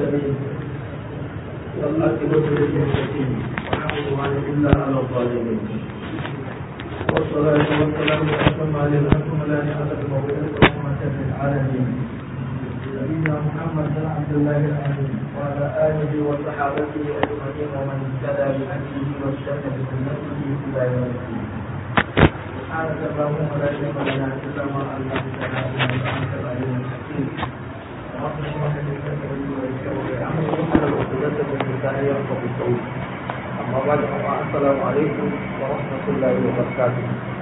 العالمين والعاقبة للمتقين ولا عدوان إلا على الظالمين والصلاة والسلام الأتمان الأكملان على المبعوث رحمة للعالمين نبينا محمد بن عبد الله الأمين وعلى آله وصحابته أجمعين ومن اهتدى بهديه واستنى بسنته إلى يوم الدين سبحانك اللهم لا علم لنا إلا ما علمتنا إنك أنت العليم الحكيم رب اشرح لي صدري ويسر لي أمري واحلل عقدة من لساني يفقهوا قولي أما بعد السلام عليكم ورحمة الله وبركاته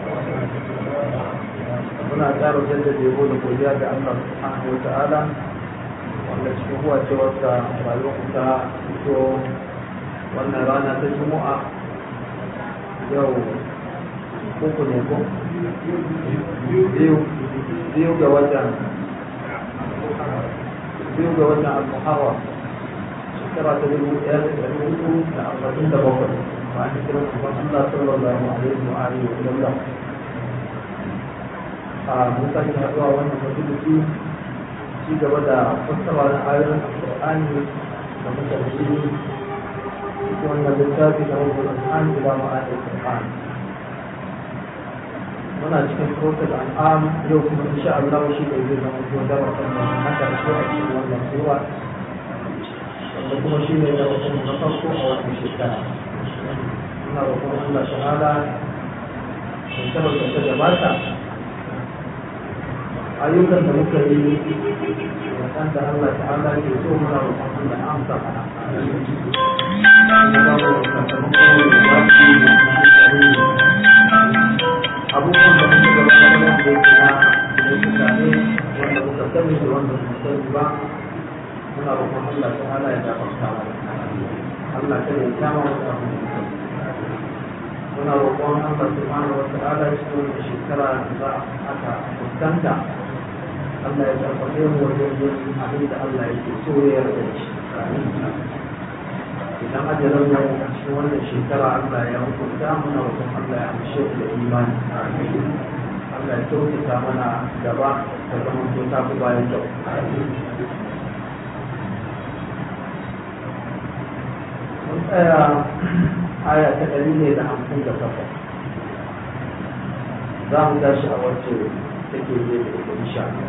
muna ƙara jaddada yabo da godiya ga Allah subhanahu wa ta'ala wanda cikin huwa ce wata rayuwar ta fito wannan rana ta juma'a yau uku ne ko biyu biyu ga watan biyu ga watan al-muharram shekara ta dubu ɗaya da ɗari uku da arba'in da bakwai bayan kiran kuma Allah sallallahu alaihi wa alihi wa sallam a mutane haɗuwa wannan majalisi ci gaba da fassara na ayoyin alƙur'ani da muka yi cikin wannan littafi na wajen al'an ila ma'anin al'an muna cikin kotar al'am yau kuma insha Allah shi ne zai zama ko da wasan na karshe a cikin wannan sura wanda kuma shi ne da wasan na farko a wannan shekara muna roƙon Allah ta'ala in tabbata ta gabata ayyukan da muka yi waɗanda Allah ta'ala ke so muna roƙon Allah amsa mana abubuwan da muka gabatar da yake na laifuka ne wanda muka sani da wanda muka sani ba muna roƙon Allah ta'ala ya gafarta mana Allah ta yi kama wata abu muna roƙon Allah subhanahu wa ta'ala cikin wannan shekara da za aka fuskanta Allah ya karfafe mu wajen yin abin da Allah yake so ya yarda da shi idan ajalin mu a cikin wannan shekara Allah ya hukunta muna roƙon Allah ya amshe mu da imani Allah ya kyautata mana gaba ta zama to ta fi bayan kyau mun tsaya aya ta ɗari ne da hamsin da takwas za mu tashi a wacce take yi da ita insha Allah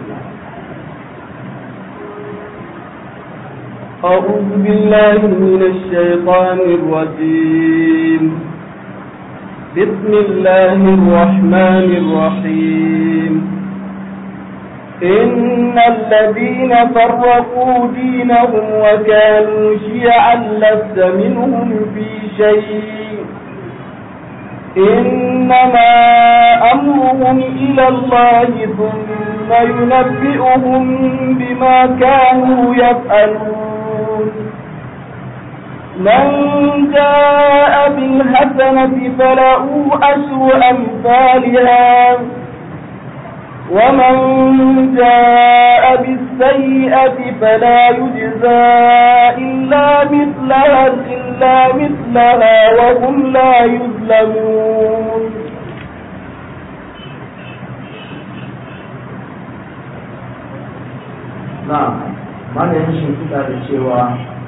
أعوذ بالله من الشيطان الرجيم بسم الله الرحمن الرحيم إن الذين فرقوا دينهم وكانوا شيعا لست منهم في شيء إنما أمرهم إلى الله ثم ينبئهم بما كانوا يفعلون من جاء بالحسنة فله أشر أمثالها ومن جاء بالسيئة فلا يجزى إلا مثلها إلا مثلها وهم لا يظلمون نعم ما ينشي كتاب الشيوى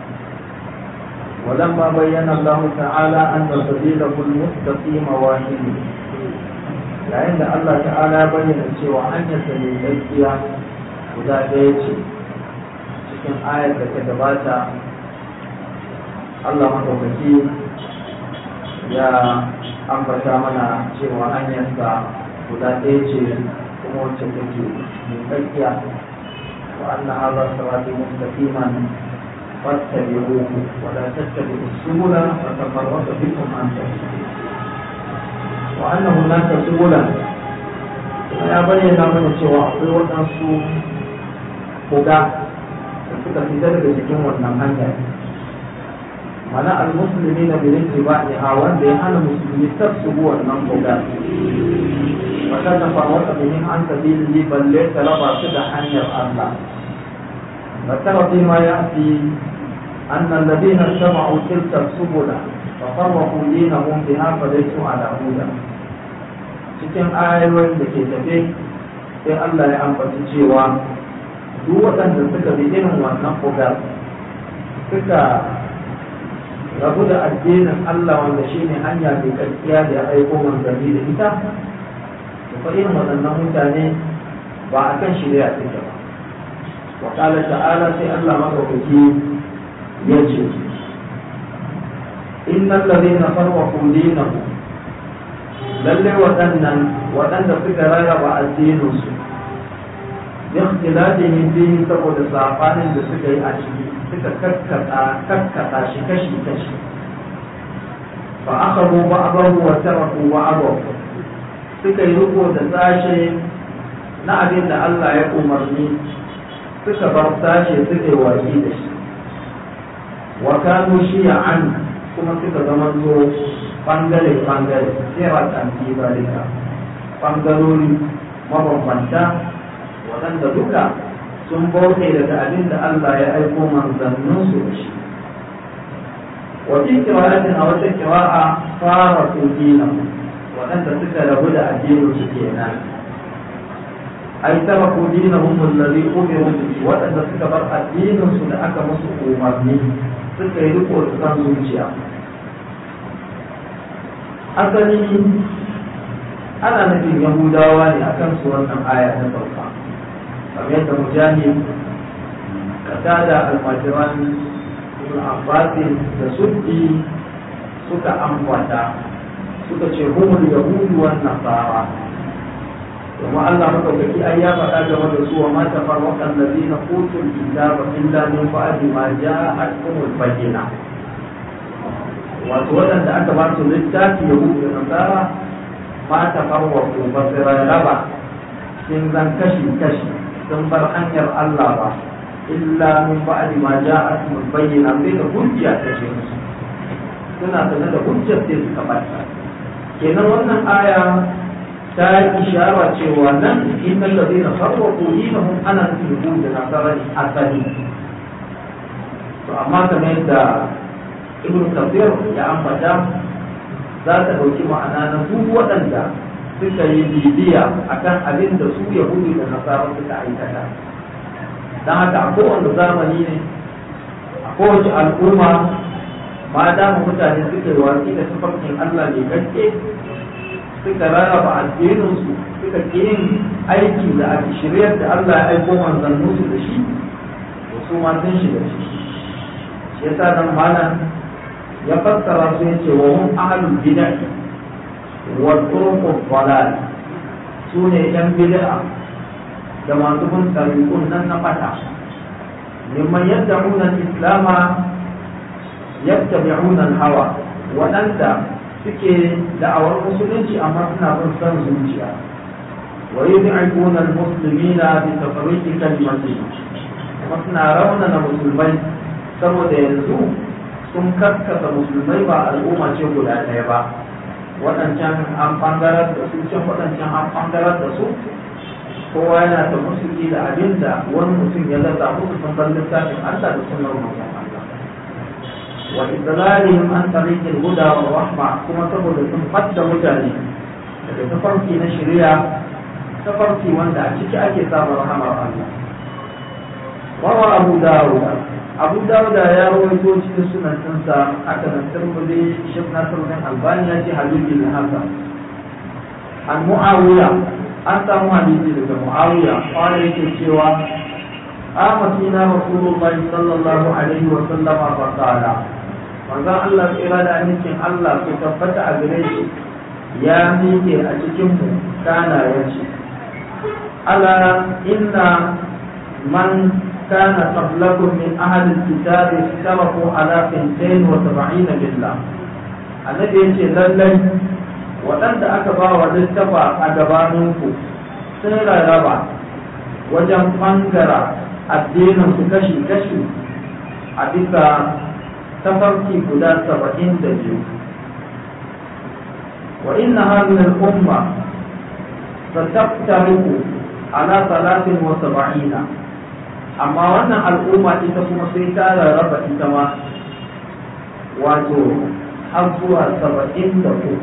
ولما بين الله تعالى أن سبيله المستقيم واحد yayin da Allah ta'ala bayyana cewa hanyar ta mai gaskiya guda ɗaya ce cikin ayar da ta gabata Allah madaukaki ya ambata mana cewa hanyarsa guda ɗaya ce kuma wacce take mai gaskiya wa anna hadha sirati mustaqiman fattabi'uhu wa la tattabi'us subula fatafarraqu bikum an sabili wa anna hunaka subulan kuma ya bayyana mana cewa akwai waɗansu koga da suka fita daga cikin wannan hanya mana almusulmi na bilin tiba'i a wanda ya hana musulmi su wannan koga wata ta farwata bihin an sabili balle ta raba su da hanyar Allah فترى فيما يأتي أن الذين اتبعوا تلك السبل ففرقوا دينهم بها فليسوا على هدى cikin ayoyin da ke tafe sai Allah ya ambaci cewa duk waɗanda suka bi irin wannan kogar suka rabu da addinin Allah wanda shi ne hanya mai gaskiya da ya aiko manzanni da ita da fa irin waɗannan mutane ba a kan shirya suke ba wa ƙala ta'ala sai Allah maɗaukaki ya ce innal ladina farwaqu dinahum lalle waɗannan waɗanda suka rarraba addininsu ikhtilafihim fihi saboda safanin da suka yi a ciki suka kakkata kakkata shi kashi kashi fa akhadhu ba'dahu wa taraku ba'dahu suka yi riko da sashe na abin da Allah ya umarni suka bar sashe suka yi watsi da shi wa kanu shi'an kuma suka zama zo bangare bangare sai ta anti zalika bangarori mabambanta waɗanda duka sun bauta daga abin da Allah ya aiko manzanninsu da shi wajen kira'atin a wata kira'a fara dina waɗanda suka rabu da addinin su kenan ai tara dina hum allazi umiru bihi waɗanda suka bar addinin su da aka musu umarni suka yi riko da san zuciya asali ana nufin yahudawa ne akan su wannan aya ta sauka kamar yadda mujahid kada almajiran ibn abbas da suddi suka ambata suka ce humul yahudu wan nasara kuma Allah madaukaki ai ya faɗa game da su wa ma tafarraqa allazina utul kitaba illa min ba'di ma ja'atkumul bayyina wato waɗanda aka ba su littafi yahudu da nasara ma tafarraqu ba su raba sun zan kashi kashi sun bar hanyar Allah ba illa min ba'di ma ja'atkumul bayyina sai da hujja ta ce musu suna sanar da hujjar sai suka bata kenan wannan aya ta yi ishara cewa nan innal ladina farraqu dinahum ana nufin da nasara asali to amma kamar yadda ibn kafir ya ambata za ta ɗauki ma'ana na duk waɗanda suka yi bibiya akan abin da su yahudu da nasara suka aikata don haka a kowane zamani ne a kowace al'umma ma dama mutane suka yi watsi da tafarkin Allah mai gaske suka rarraba addininsu suka ke yin aiki da a shiryar da Allah ya aiko manzanninsu da shi to su ma sun shiga ciki shi yasa nan malam ya fassara su yace wa hum ahlul bid'ah wa turuqud dalal su ne yan bid'a da masu bin tariqun nan na fata mimman yad'una al-islama yattabi'una al-hawa waɗanda suke da'awar musulunci amma suna bin son zuciya wa yud'ikuna al-muslimina bi tafriqi kalimatihim kuma suna raunana musulmai saboda yanzu sun kaskasa musulmai ba al'umma ce guda ɗaya ba waɗancan an ɓangarar da su can waɗancan an ɓangarar da su kowa yana da musulki da abin da wani mutum ya zaza musu sun bar littafin Allah da sunan manzon Allah wa idlalihim an tariqil huda wa rahma kuma saboda sun fadda mutane daga tafarki na shari'a tafarki wanda a ciki ake samun rahamar Allah wa Abu Dawud abu dauda ya rawaito cikin sunan ɗinsa aka nan turmudi shek nasiruddin albani ya ce hadisi da haka an mu'awiya an samu hadisi daga mu'awiya wanda yake cewa amatina rasulullahi sallallahu alaihi wa sallama fa qala manzon Allah tsira da amincin Allah su tabbata a gare shi ya miƙe a cikin mu kana yace ala inna man كان قبلكم من أهل الكتاب اختلفوا على ثنتين وسبعين بالله النبي يقول لله waɗanda aka ba wa littafa a gabaninku sun rarraba wajen ɓangara addinin su kashi-kashi a bisa tafarki guda saba'in da biyu wa inna hadhihi al-umma sataftariqu ala salatin wa sab'ina amma wannan al'umma ita kuma sai ta rarraba ita ma wato har zuwa saba'in da uku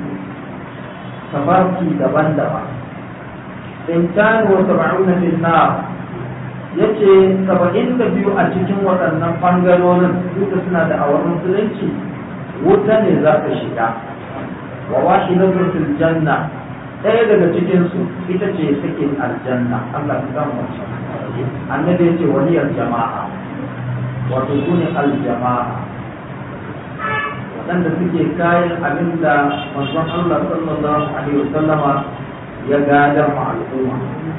tafarki daban-daban intan wa saba'una fil nar ya ce saba'in da biyu a cikin waɗannan ɓangarorin duka suna da awar musulunci wuta ne za ta shiga wa washi na fil janna ɗaya daga cikinsu ita ce take aljanna Allah ta gama wacce annabi ya ce waliyar jama'a wato su ne aljama'a waɗanda suke kayan abin da manzon Allah sallallahu alaihi wasallama ya gadar ma al'umma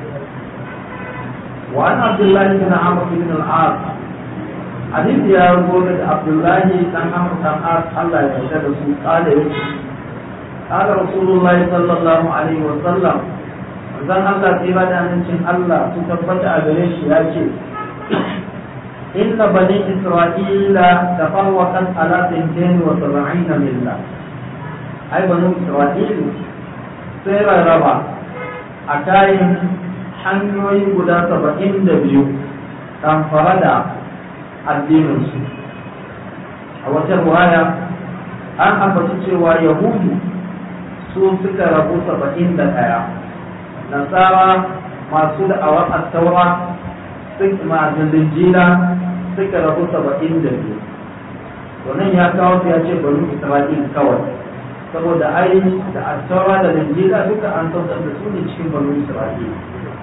وعن عبد الله بن عمرو بن العاص حديث يا رسول عبد الله بن عمرو بن العاص الله يرشد قال قال رسول الله صلى الله عليه وسلم zan Allah sai ba da amincin Allah su tabbata a gare shi ya ce inna bani isra'ila tafarwaqat ala tintain wa sab'ina milla ai bani isra'ila sai rarraba a kayan hanyoyi guda saba'in da biyu fara da addininsu a wata ruwaya an ambaci cewa yahudu su suka rabu saba'in da ɗaya nasara masu da'awar attaura masu linjila suka rabu saba'in da biyu wannan ya kawo ya ce bari isra'il kawai saboda ai da attaura da linjila duka an saukar da su ne cikin bari isra'il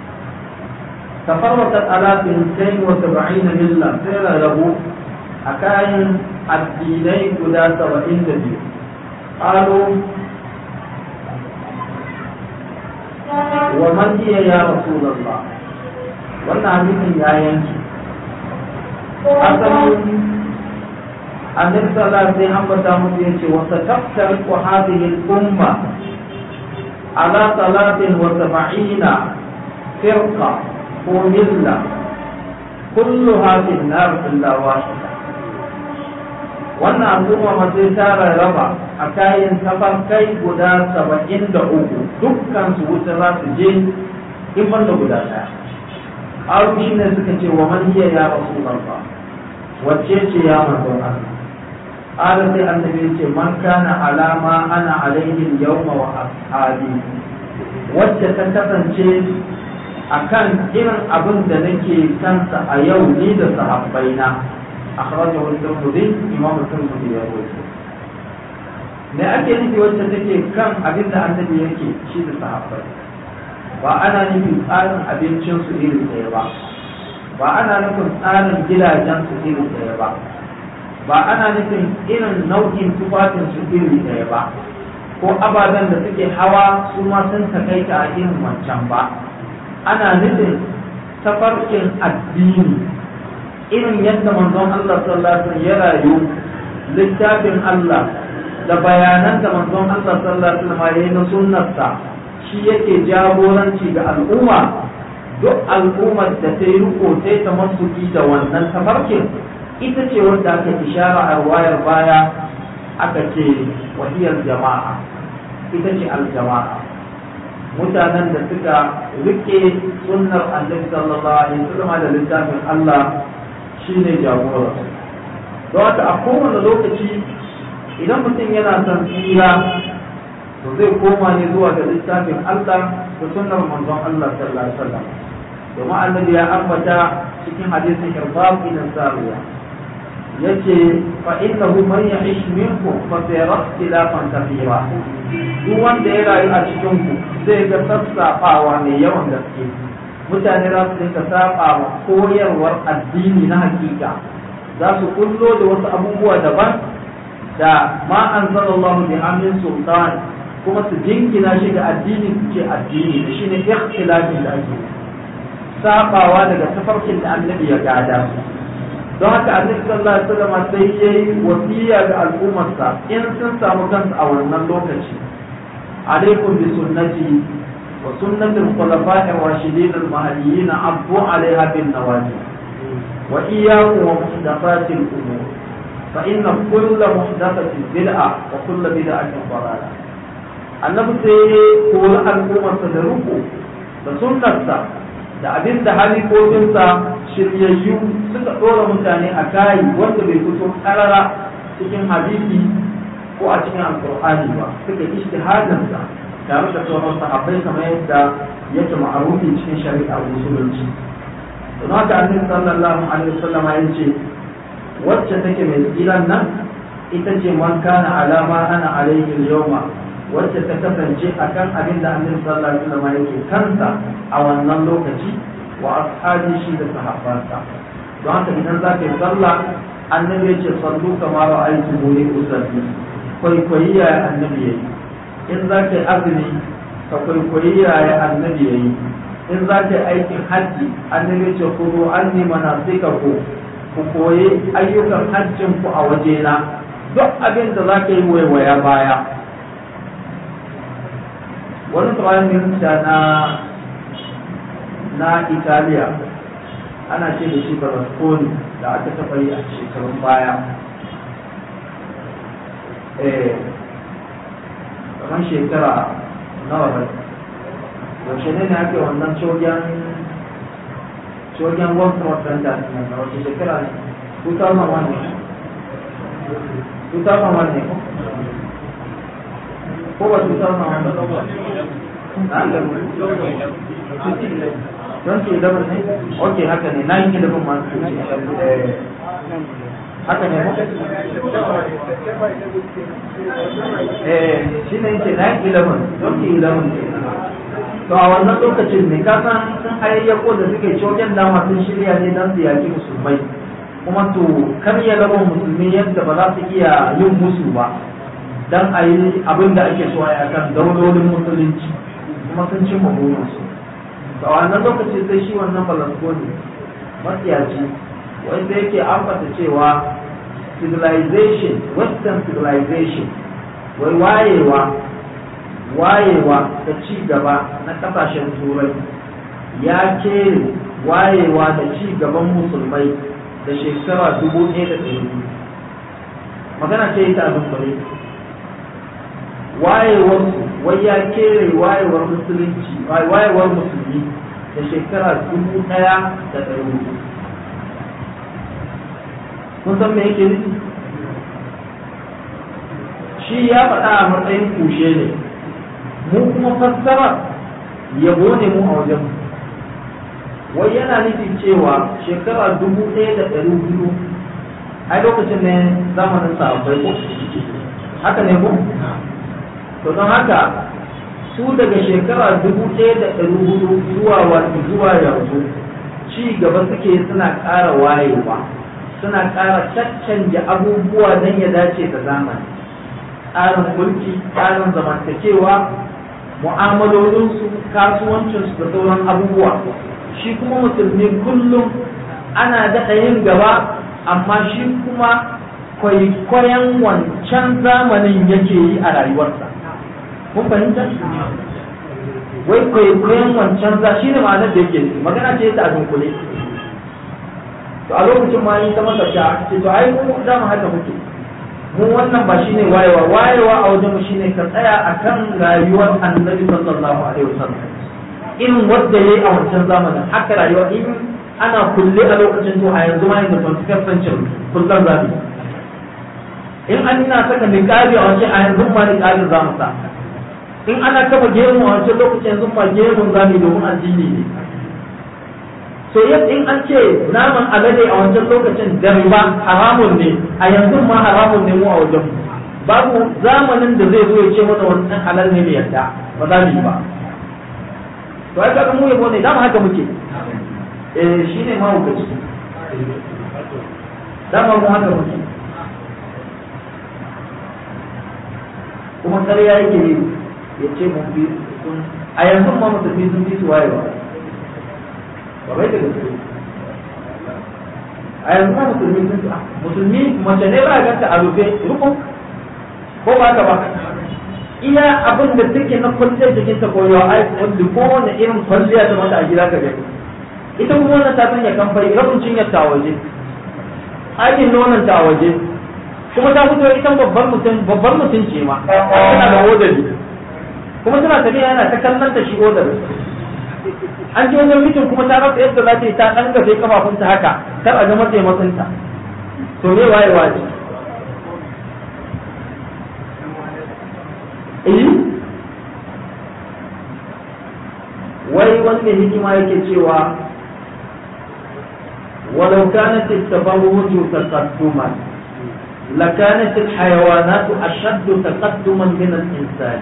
تفرقت على 72 ملة سير له أكاين الدينين قدا سبعين دبيو قالوا ومن هي يا رسول الله وانا حديث يا ينكي أصلا النبي صلى الله عليه وسلم بتامل وستفترق هذه الأمة على ثلاث وسبعين فرقة وملة كلها في النار إلا واحدة wannan al'umma ma sai ta rarraba a kayan kai guda saba'in da uku dukkan su wuta za su je in ban da guda ɗaya aru shi ne suka ce wa man hiya ya rasu ba wacce ce ya manzon Allah ala sai annabi ce man kana alama ana alaihi yawma wa ashabi wacce ta kasance akan irin abin da nake kansa a yau ni da sahabbaina akhrajahu al-tirmidhi imam al-tirmidhi ya rawaito me ake nufi wacce take kan abin da annabi yake shi da sahabbai ba ana nufin tsarin abincin su iri ɗaya ba ba ana nufin tsarin gidajen su iri ɗaya ba ba ana nufin irin nau'in tufafin su iri ɗaya ba ko ababen da suke hawa su ma sun takaita a irin wancan ba ana nufin tafarkin addini irin yadda manzon Allah sallallahu alaihi ya rayu littafin Allah da bayanan da manzon Allah sallallahu alaihi ya yi na sunnarsa shi yake jagoranci ga al'umma duk al'ummar da ta yi riko ta yi tamassuki da wannan tafarkin ita ce wanda aka ishara a wayar baya aka ce wahiyar jama'a ita ce al-jama'a mutanen da suka rike sunnar annabi sallallahu alaihi wasallam da littafin Allah shine jagora don haka a kowane lokaci idan mutum yana son tsira to zai koma ne zuwa ga littafin Allah da sunnar manzon Allah sallallahu alaihi wasallam domin annabi ya ambata cikin hadisin irbab ibn sariya yace fa innahu man ya'ish minkum fa sayara ikhtilafan kathira duk wanda ya rayu a cikin ku zai ga sassafawa mai yawan gaske mutane za su dinka saba wa koyarwar addini na hakika za su kullo da wasu abubuwa daban da ma anzalallahu bi amin sultan kuma su jinkina shi ga addini su ce addini da shine ikhtilafin da ake sabawa daga tafarkin da annabi ya gada don haka annabi sallallahu alaihi wasallam sai yayi wasiya ga al'ummarsa in sun samu kansu a wannan lokaci alaikum bi sunnati wa sunnati al-khulafa'i ar-rashidin al-mahdiyyin abdu 'alayha bin nawajib wa iyyakum wa muhdathati al-umur fa inna kulla muhdathatin bid'a wa kulla bid'atin dalalah annabi sai ya kori al'ummarsa da ruku da sunnarsa da abin da halikokinsa shiryayyu suka ɗora mutane a kayi wanda bai fito karara cikin hadisi ko a cikin alkur'ani ba suka ijtihadinsa tare da sauran sahabbai kamar yadda yake ma'arufi cikin shari'ar musulunci don haka annabi sallallahu alaihi wasallam ya ce wacce take mai tsiran nan ita ce man kana alama ana alaihi yawma wacce ta kasance akan abin da annabi sallallahu alaihi wasallam yake kansa a wannan lokaci wa ashabi shi da sahabbansa don haka idan za ka yi sallah annabi ya ce sallu kama ra'aytu muni usalli kwaikwayi ya annabi yayi in za ka yi azumi ka kwaikwayi ya annabi yayi in za ka yi aikin hajji annabi ce ku zo an ni manasika ku ku koyi ayyukan hajjin ku a wajena duk abin da za ka yi waiwaya baya wani prime minister na na italiya ana ce da shi berlusconi da aka taɓa yi a shekarun baya eh kamar shekara nawa bai yaushe ne ake wannan cogen cogen world trade center na wace shekara ne 2001 ne 2001 ne ko ba 2001 don su idan ne ok haka ne na yi ilimin masu haka ne ko eh shi ne yake na yi ilimin don su ilimin to a wannan lokacin ne ka san sun hayayyako da suke coken dama sun shirya ne don su yaki musulmai kuma to karya laban musulmi yadda ba za su iya yin musu ba don a yi abin da ake so a yi akan daulolin musulunci kuma sun cimma burinsu to a wannan lokacin sai shi wannan balasgoni matsiyaci wanda yake ambata cewa civilization western civilization wai wayewa wayewa da ci gaba na kasashen turai ya kere wayewa da ci gaban musulmai da shekara dubu ɗaya da ɗari magana ce ita abin bare wayewar wai ya kere wayewar musulunci wayewar musulmi da shekara dubu ɗaya da ɗari hudu kun san me yake nufi shi ya faɗa a matsayin kushe ne mu kuma fassara yabo ne mu a wajen wai yana nufin cewa shekara dubu ɗaya da ɗari hudu ai lokacin ne zamanin sahabbai ko haka ne ko to don haka su daga shekara dubu ɗaya da ɗari hudu zuwa wani zuwa yanzu ci gaba suke suna ƙara wayewa suna ƙara caccanja abubuwa don ya dace da zamani tsarin mulki tsarin zamantakewa mu'amalolinsu kasuwancinsu da sauran abubuwa shi kuma musulmi kullum ana daɗa yin gaba amma shi kuma kwaikwayon wancan zamanin yake yi a rayuwarsa kun fahimta wai kwaikwayon wancan za shi ne ma'anar da yake magana ce ta a dunkule to a lokacin ma yi ta masa sha ce to ai mu za mu haka muke mu wannan ba shine wayewa wayewa a wajen mu shine ka tsaya akan rayuwar annabi sallallahu alaihi wasallam irin wanda yayi a wancan zamanin haka rayuwa in ana kulle a lokacin to a yanzu ma yanzu 21st century kullum zabi in an ina saka niqabi a wancan a yanzu ma niqabi za mu sa in ana kafa gemu a wancan lokacin yanzu ma gemun zabi domin addini ne so yadda in an ce naman alade a wancan lokacin da riba haramun ne a yanzu ma haramun ne mu a wajen babu zamanin da zai zo ya ce mana wannan halal ne mai yarda ba za mu yi ba to ai kaga mu yabo ne dama haka muke eh shine ma hukaci dama mu haka muke kuma ƙarya yake yi ya ce mun bi a yanzu ma musulmi sun bi su wayewa ba bai da gaske a yanzu ma musulmi sun musulmi mace ne ba ganta a rufe rukun ko ba ka ba iya abin da take na kwalliyar jikin ta koyo ai wanda ko wani irin kwalliya ta mata a gida ka gani ita kuma wannan ta sanya kamfani rabin cinyar ta waje aikin nonon ta waje kuma ta fito ita babbar mutum babbar mutum ce ma tana da odari kuma tana tafiya yana ta kallon ta shi odari an ji wajen mitin kuma ta rasa yadda za ta yi ta ɗan gafe kafafunta haka kar a ga mataimakinta to me waye waje eh wai wani mai hikima yake cewa ولو كانت التبرج تقدما لكانت الحيوانات أشد تقدما من الإنسان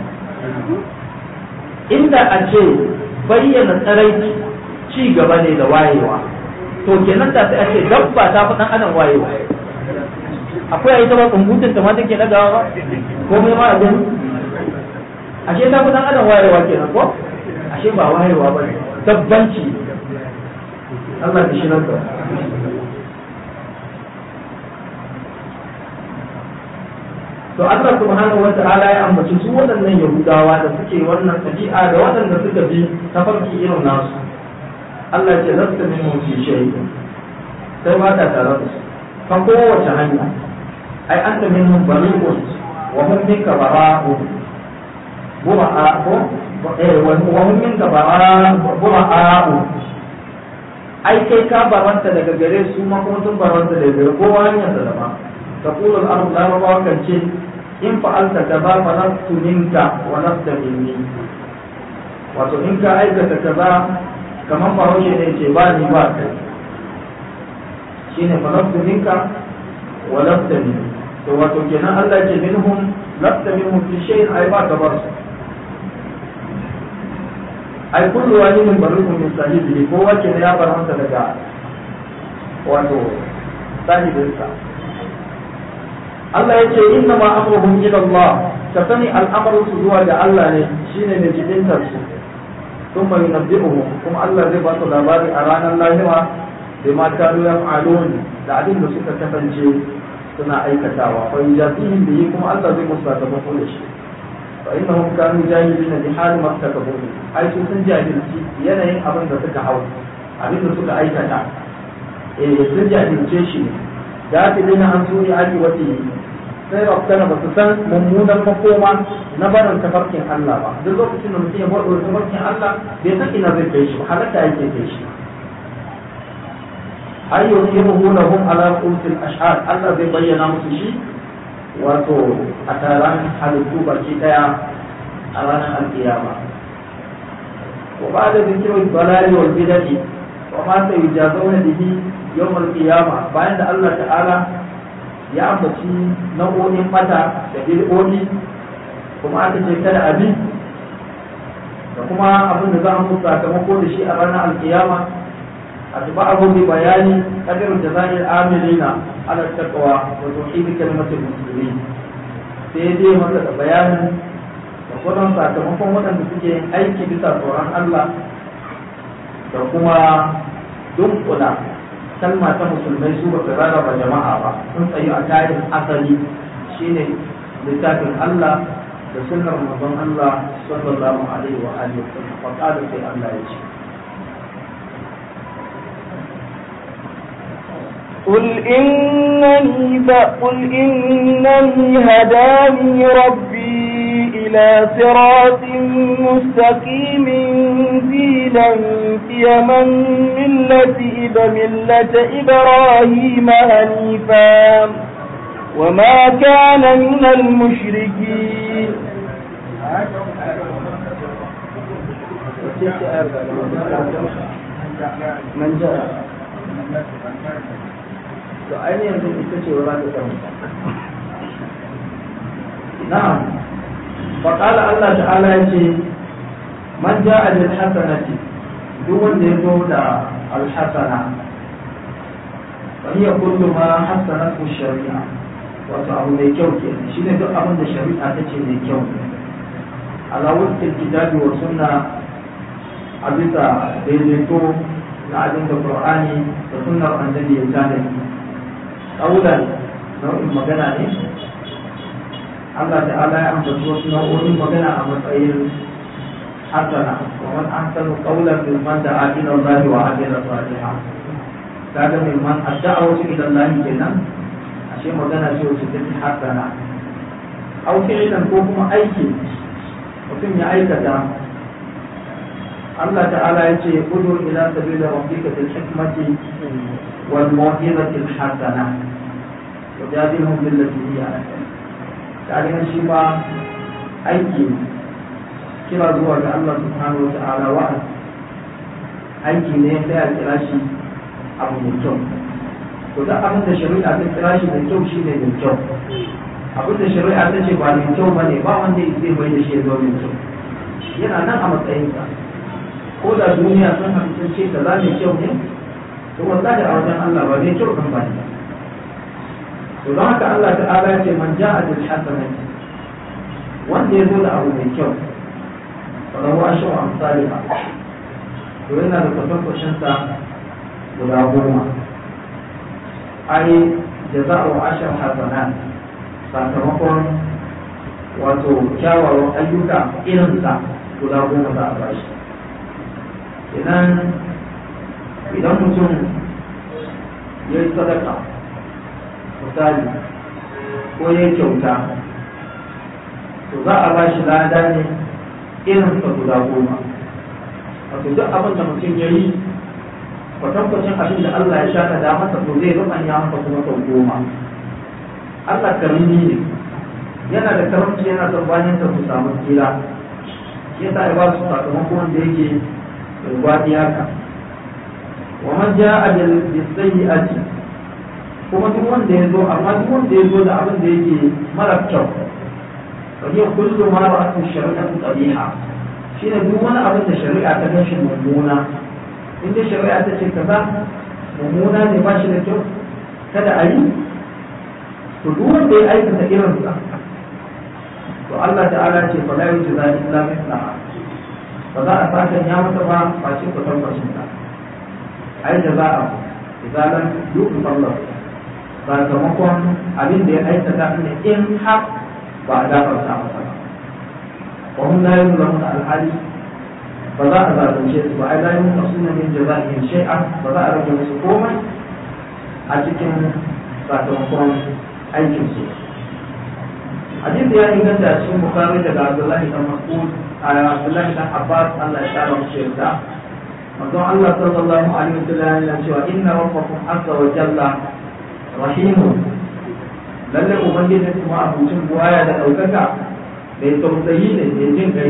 inda a ce bayyana tsaraici ci gaba ne da wayewa to kenan da sai a ce dabba ta fi dan adam wayewa akwai a yi zama kumbutun ta ma take dagawa ba ko mai ma a gani ashe ta fi dan adam wayewa kenan ko ashe ba wayewa ba dabbanci Allah ya shi nan to Allah subhanahu wa ta'ala ya ambaci su waɗannan Yahudawa da suke wannan tabi'a da waɗanda suka bi tafarki irin nasu Allah ce lasta min fi shay'in sai ba ta tare da su ta kowace hanya ai an ta min bari'un wa hum minka bara'u bura'a ko eh wa hum minka bura'u ai kai ka baranta daga gare su ma kuma sun baranta daga gare kowa hanyar da dama تقول الأرض لا رضا كالشيء إن فعلت كذا فنفت منك ونفت مني wato in ka aikata kaza kamar bahaushe ne ce ba ni ba kai shine fa nafsu minka wa lafta min to wato kenan Allah ce minhum lafta minhum fi shay'in ay ba ka bar su ay kullu wahidin barrukum min sahibihi ko wace ne ya baranta daga wato sahibinsa Allah ya ce inna ma amruhum ila Allah ka sani al'amarin su zuwa ga Allah ne shine mai jibintar su thumma yunabbi'uhum kuma Allah zai ba su labari a ranar lahira da ma kanu yaf'alun da abin da suka kasance suna aikatawa fa yujazihim bihi kuma Allah zai musu sakamako da shi fa innahum kanu jahilina bi hali ma takabu ai su sun jahilci yanayin abin da suka hau abin da suka aikata eh sun jahilce shi ne gafilina an suni aji wati sai rabbana ba su san mummunan makoma na barin tafarkin Allah ba duk lokacin da mutum ya bar tafarkin Allah bai san ina zai kai shi halatta yake kai shi ay yuhibuhu lahum ala qultil ashhad Allah zai bayyana musu shi wato a taron halittu baki daya a ranar alkiyama wa ba'da dhikri balali wal bidati wa ma sayujazawna bihi yawmal qiyama bayan da Allah ta'ala ya ambaci nau'o'in mata da bid'o'i kuma aka ce kada abin da kuma abin da za a musu sakamako da shi a ranar alkiyama a tuba abu bi bayani kadar da zahir amilina ala taqwa wa tauhid kalmatul muslimin sai dai masa da bayanin da kuma sakamakon waɗanda suke yin aiki bisa tsoron Allah da kuma dunkula kalma ta musulmai su ba su rarraba jama'a ba sun tsayi a tayin asali shine littafin Allah da sunnar manzon Allah sallallahu alaihi wa alihi wa sallam fa qala sai Allah ya ce قل إنني قل إنني هداني ربي إلى صراط مستقيم دينا قيما ملة إب ملة إبراهيم هنيفا وما كان من المشركين من جاء to ainihin yanzu ita ce wa za ta na'am faƙala Allah ta'ala ya ce man ja a bil hasanati duk wanda ya zo da alhasana fa hiya kullu ma hasanatu shari'a wato abu mai kyau ke shine duk abin da shari'a ta ce mai kyau ala wukil kitabi wa sunna a bisa daidaito na abin da qur'ani da sunnar annabi ya tanadi kaulan nau'in magana ne Allah ta'ala ya ambaci wasu nau'o'in magana a matsayin hasana wa man ahsanu qawlan mimman da'a ila Allah wa amila salihan kaga mimman adda'a ila Allah kenan ashe magana ce wacce take hasana aw fi'lan ko kuma aiki mutum ya aikata Allah ta'ala ya ce kudu ila sabila rabbika bil hikmati wal mau'izati al hasana wajadilhum billati hiya ahsan kaga shi ma aiki kira zuwa ga Allah subhanahu wa ta'ala wa'azi aiki ne sai a kira shi abu mai kyau to duk abin da shari'a ta kira shi da kyau shi ne da kyau abin da shari'a ta ce ba mai kyau ba ne ba wanda zai mai da shi ya zo mai kyau yana nan a matsayinsa ko da duniya sun hamsin ce ka za mai kyau ne to wallahi a wajen Allah ba mai kyau kan ba ne to don haka Allah ta'ala ya ce man ja'a bil hasanati wanda ya zo da abu mai kyau fa lahu ashru amsalha to yana da kwatankwacin sa guda goma ai jaza'u ashar hasanat sakamakon wato kyawawan ayyuka irinsa guda goma za a bashi idan idan mutum ya yi sadaka misali ko ya yi kyauta to za a bashi lada ne irinsa guda goma wato duk abin da mutum ya yi kwatankwacin abin da Allah ya shaka da masa to zai rubanya masa kuma sau goma Allah karimi ne yana da karamci yana son bayan su samu tsira ya sa ya ba su sakamako wanda yake rubadi haka wa man ja'a bil sayyi'ati kuma duk wanda ya zo amma duk wanda ya zo da abin da yake mara kyau fa hiya kullu ma ra'atu shari'atu qabiha shine duk wani abin da shari'a ta gashi mummuna in dai shari'a ta ce kaza mummuna ne ba shi da kyau kada a yi to duk wanda ya aikata irin sa to Allah ta'ala ce fa la yujza illa mithlaha ba za a saka ya masa ba ba ce ku tabbacin ta ai da za a idan lam yuqbal sakamakon abin da ya aikata ne in har ba a gafarta masa ba wa hum la yuzlamuna al-hali ba za a zalunce su ba ai la yunqasuna min jaza'ihim shay'an ba za a rage musu komai a cikin sakamakon aikin su hadisi ya inganta a cikin bukari daga abdullahi dan mas'ud a abdullahi dan abbas Allah ya kara musu yarda manzon Allah sallallahu alaihi wasallam yana cewa inna rabbakum azza wa jalla rahimun lalle ubangiji kuma abucin buwaya da daukaka mai tausayi ne mai jin kai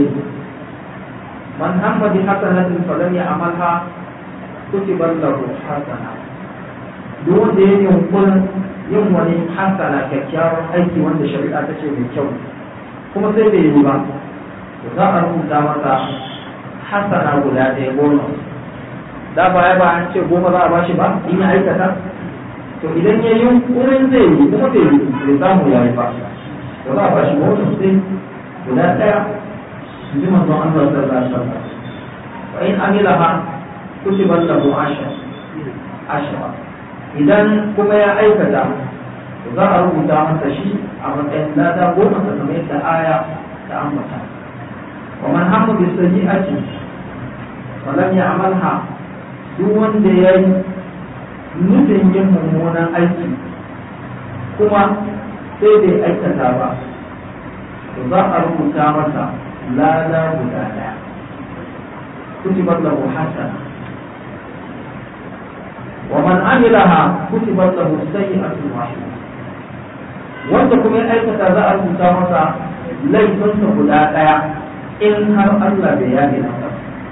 man hamma bi hasanatin falam ya'malha kutiba lahu hasana duk wanda ya yi yunkurin yin wani hasana kyakkyawan aiki wanda shari'a ta ce mai kyau kuma sai bai yi ba to za a rubuta masa hasana guda ɗaya goma da baya ba an ce goma za a bashi ba in ya aikata to idan ya yi wurin zai yi kuma bai yi bai samu ya yi ba to za a bashi goma sai guda ɗaya in ji manzon Allah sallallahu alaihi wasallam wa in amilaha kutibat lahu ashar ashara idan kuma ya aikata za a rubuta masa shi a matsayin lada goma ta kamar yadda aya ta ambata wa man hamma bi sayyi'ati wa lam ya'malha duk wanda ya yi nufin yin mummunan aiki kuma sai bai aikata ba to za a rubuta masa lada guda daya kutibat lahu hasana ومن عملها كتبت له سيئة واحدة wanda kuma ya aikata za a rubuta masa laifinsa guda ɗaya in har Allah bai yabe masa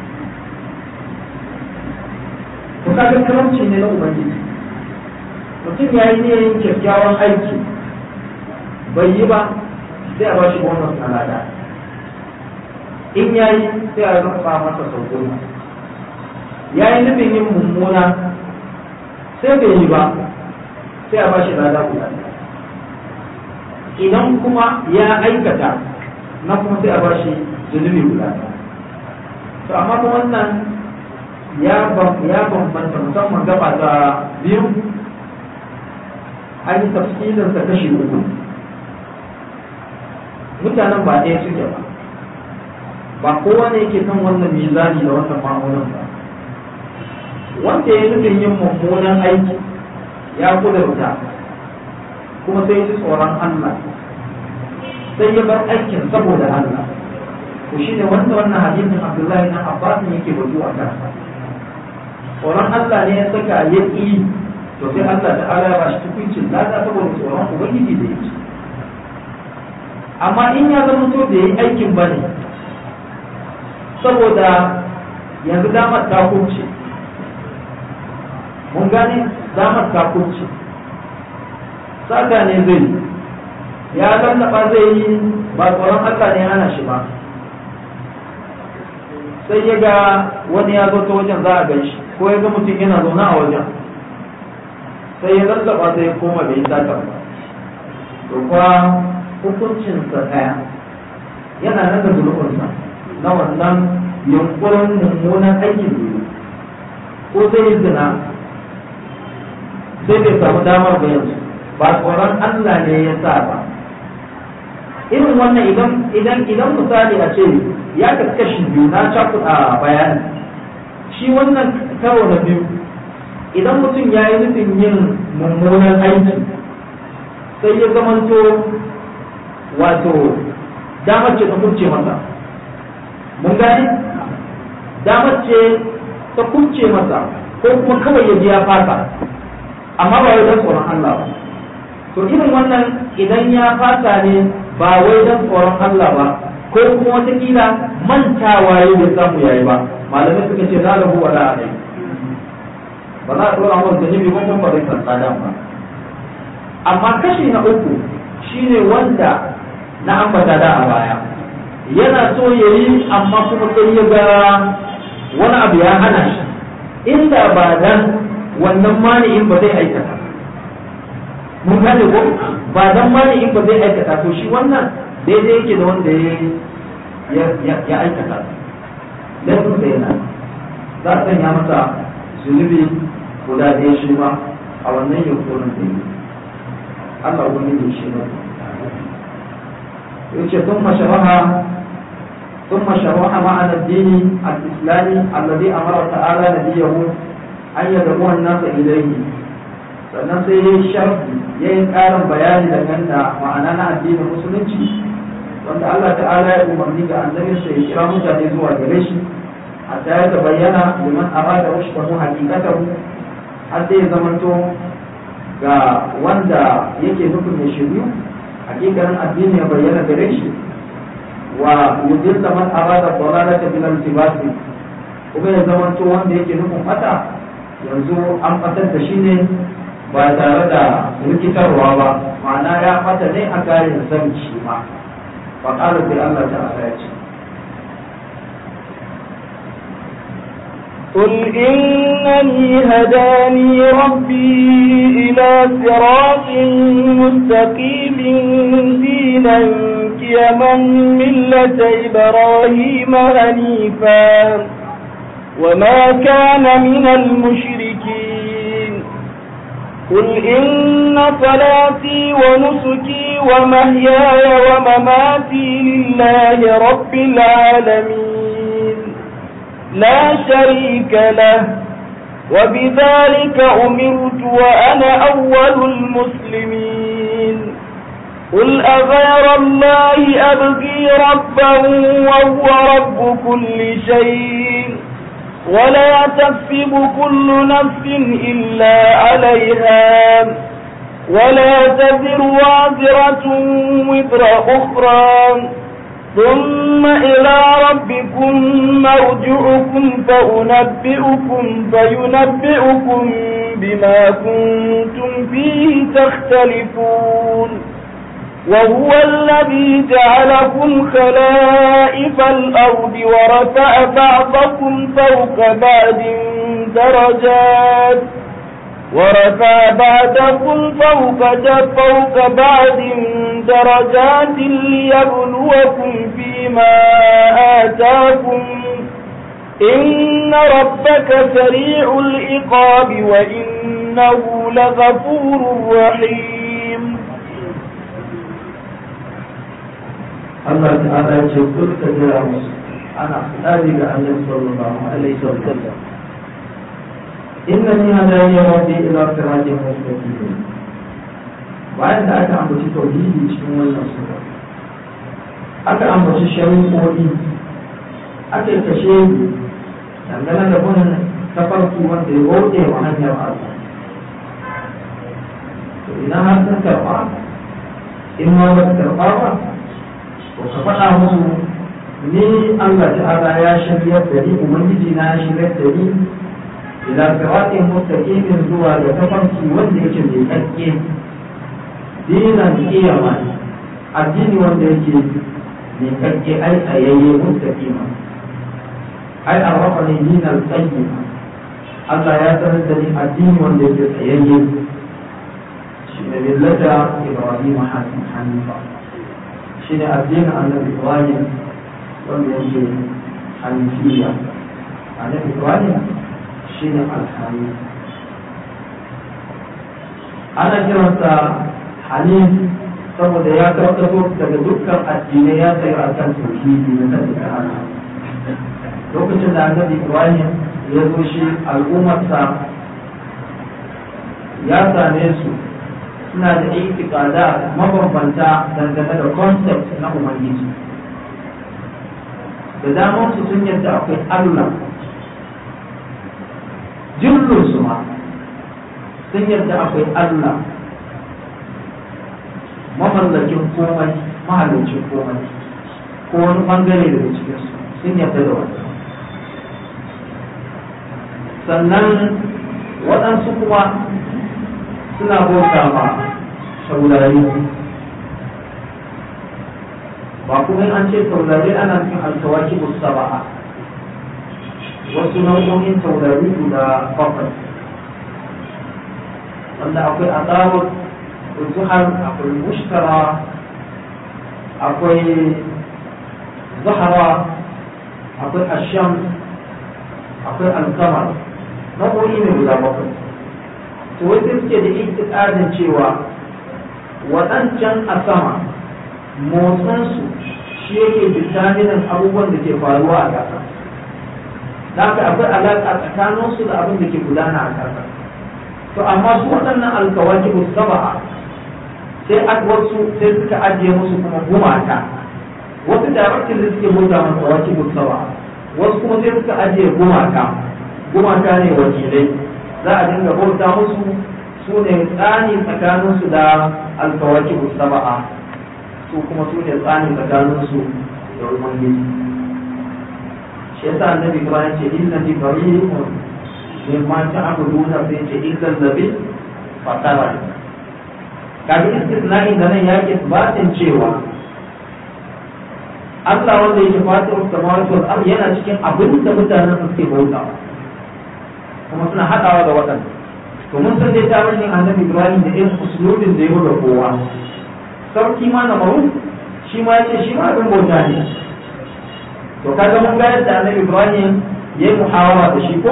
to kaga karamci ne na ubangiji mutum ya yi niyyar kyakkyawan aiki bai yi ba sai a ba shi bonus na lada in ya yi sai a rufa masa sau goma ya yi nufin yin mummuna sai bai yi ba sai a bashi lada guda idan kuma ya aikata na kuma sai a bashi zunubi guda to amma kuma wannan ya bambanta musamman gaba ta biyu an yi tafsirin sa kashi uku mutanen ba ɗaya suke ba ba kowa ne yake kan wannan mizani da wannan ma'aunin ba wanda ya nufin yin mummunan aiki ya kudurta kuma sai ji tsoron Allah sai ya bar aikin saboda Allah to shi ne wanda wannan hadisin Abdullahi na Abbas yake batu a kansa tsoron Allah ne ya saka ya ƙi to sai Allah ta'ala ya bashi tukuncin lada saboda tsoron ubangiji da yake amma in ya zama to da yi aikin bane saboda yanzu damar ta kunce mun gane damar ta kunce saka ne zai ya lallaba zai yi ba tsoron Allah ne hana shi ba sai ya ga wani ya zo ta wajen za a gan shi ko ya ga mutum yana zaune a wajen sai ya lallaba sai ya koma bai yi sata ba to kuwa hukuncinsa ɗaya yana nan da zunubinsa na wannan yunkurin mummunan aikin biyu ko zai yi zina sai bai samu damar ba yanzu ba tsoron Allah ne ya sa ba irin wannan idan idan idan misali a ce ya kaskashi biyu na cakuɗa bayani shi wannan karo na biyu idan mutum ya yi nufin yin mummunan aiki sai ya zamanto wato damar ce ta kurce masa mun gani damar ce ta kurce masa ko kuma kawai ya ji ya fasa amma ba wai don tsoron Allah ba to irin wannan idan ya fasa ne ba wai don tsoron Allah ba ko kuma watakila mantawa ya bai samu yayi ba malamai suka ce za lahu wala alai ba za a dora masa zunubi ba kuma ba zai san tsada ba amma kashi na uku shine wanda na ambata da a baya yana so ya yi amma kuma sai ya ga wani abu ya hana shi inda ba dan wannan mani'in ba zai aikata mun gane ko ba dan mani'in ba zai aikata to shi wannan daidai yake da wanda ya aikata laifin da yana za a sanya masa zunubi guda ɗaya shi ma a wannan yankunan da yi Allah wani ne shi ne yace ثم شرح ثم شرح معنى الدين الإسلامي الذي أمر تعالى نبيه أن يدعو الناس إليه sannan sai ya yi sharfi ya yi ƙarin bayani da ganda ma'ana na addinin musulunci wanda Allah ta'ala ya umarni ga annabinsa ya kira mutane zuwa gare shi hatta ya bayyana liman arada rushdahu haqiqatahu har sai ya zamanto ga wanda yake nufin ya shiryu hakikanin addini ya bayyana gare shi wa yudilla man arada dalalata bil iltibasi kuma ya zamanto wanda yake nufin fata yanzu an fatar da shi ne ba tare da rikitarwa ba ma'ana ya fata ne a kayan san shi ma fa qala bi Allah ta'ala ya ce قل إنني هداني ربي إلى صراط مستقيم دينا قيما ملة إبراهيم هنيفا وما كان من المشركين قل إن صلاتي ونسكي ومحياي ومماتي لله رب العالمين لا شريك له وبذلك أمرت وأنا أول المسلمين قل أغير الله أبغي ربا وهو رب كل شيء ولا تكسب كل نفس إلا عليها ولا تزر وازرة وزر أخرى ثم إلى ربكم مرجعكم فأنبئكم فينبئكم بما كنتم فيه تختلفون وهو الذي جعلكم خلائف الأرض ورفع بعضكم فوق بعد درجات ورفع بعضكم فوق فوق بعض درجات ليبلوكم فيما آتاكم إن ربك سريع العقاب وإنه لغفور رحيم Allah ta'ala ya ce kul ka jira musu ana tsari ga Annabi sallallahu alaihi wa sallam innani hadani rabbi ila siratin mustaqim bayan da aka ambaci tauhidi cikin wannan sura aka ambaci shari'o'i aka yi kashe dangane da bin tafarki wanda ya bauɗe wa hanyar Allah to idan har sun karɓa in ma ba su karɓa ba to ka faɗa musu ni Allah ta'ala ya shirya da ni ubangiji na ya shirya da ni ila siratin mustaqimin zuwa da tafarki wanda yake mai tsakke dinan kiyama addini wanda yake mai kakke ai tsayayye mustaqima ai arrafa ne dinan qayyima Allah ya sanar da ni addini wanda yake tsayayye shi ne millata Ibrahim hanifa shi ne addinin annabi Ibrahim wanda yake hanifiya annabi Ibrahim shi ne alhanif ana kiransa hanif saboda ya karkato daga dukkan addinai ya tsaye a kan tauhidi na kan Allah lokacin da annabi Ibrahim ya zo shi al'ummarsa ya same su suna da itikada mabambanta dangane da concept na ubangiji da damar su sun yadda akwai Allah jirgin su ma sun yadda akwai Allah mamallakin komai mahalicin komai ko wani bangare daga cikinsu sun yadda da wani sannan waɗansu kuma suna bauta ma saurari ba kuma an ce taurari ana cikin alkawaki saba'a wasu nau'o'in taurari guda bakwai wanda akwai azabul zuhar akwai mushtara akwai zahara akwai asham akwai alkamar nau'o'i ne guda bakwai to wai sai suke da itikadin cewa waɗancan a sama motsinsu shi yake bitaminin abubuwan da ke faruwa a ƙasa da haka akwai alaƙa tsakaninsu da abin da ke gudana a ƙasa to amma su waɗannan alkawaki ba saba'a sai a wasu sai suka ajiye musu kuma gumaka wasu directin da suke bauta masa kawaki ba saba'a wasu kuma sai suka ajiye gumaka gumaka ne wakilai za a dinga bauta musu su ne tsani tsakaninsu da alkawaki ba saba'a su kuma su ne tsani tsakaninsu da ubangiji shi yasa annabi ibrahim ce inna bi bari'un mimma ta'buduna sai ce illa allazi fatara kaga istisna'i da nan yake batin cewa Allah wanda yake fatir samawati wal ard yana cikin abin da mutanen su suke bautawa kuma suna hadawa da waɗanda to mun san dai tarihin annabi ibrahim da irin usulubin da ya da kowa sarki ma na maru shi ma yace shi ma abin bauta ne to kaga mun ga yadda annabi ibrahim ya yi muhawara da shi ko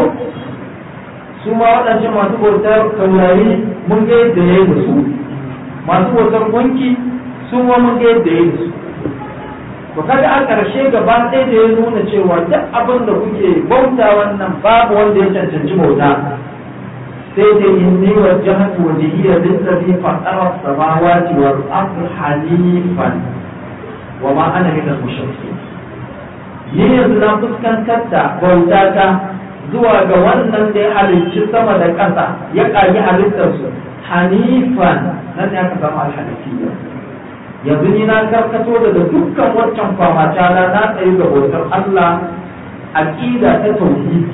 su ma waɗancan masu bautar taurari mun ga yadda ya yi da su masu bautar gunki su ma mun ga yadda ya yi da su to kaga a ƙarshe gaba ɗaya da ya nuna cewa duk abin da kuke bauta wannan babu wanda ya cancanci bauta sai da inni wajjahtu wajhiya lillazi fatara samawati wal ardi hanifan wa ma ana min al-mushrikeen ni yanzu na fuskantar da bautata zuwa ga wannan da ya halicci sama da ƙasa ya ƙagi halittarsu hanifan nan ne aka samu alhanifiyya yanzu ni na karkato daga dukkan waccan famata na na tsayi ga bautar Allah aqida ta tauhidi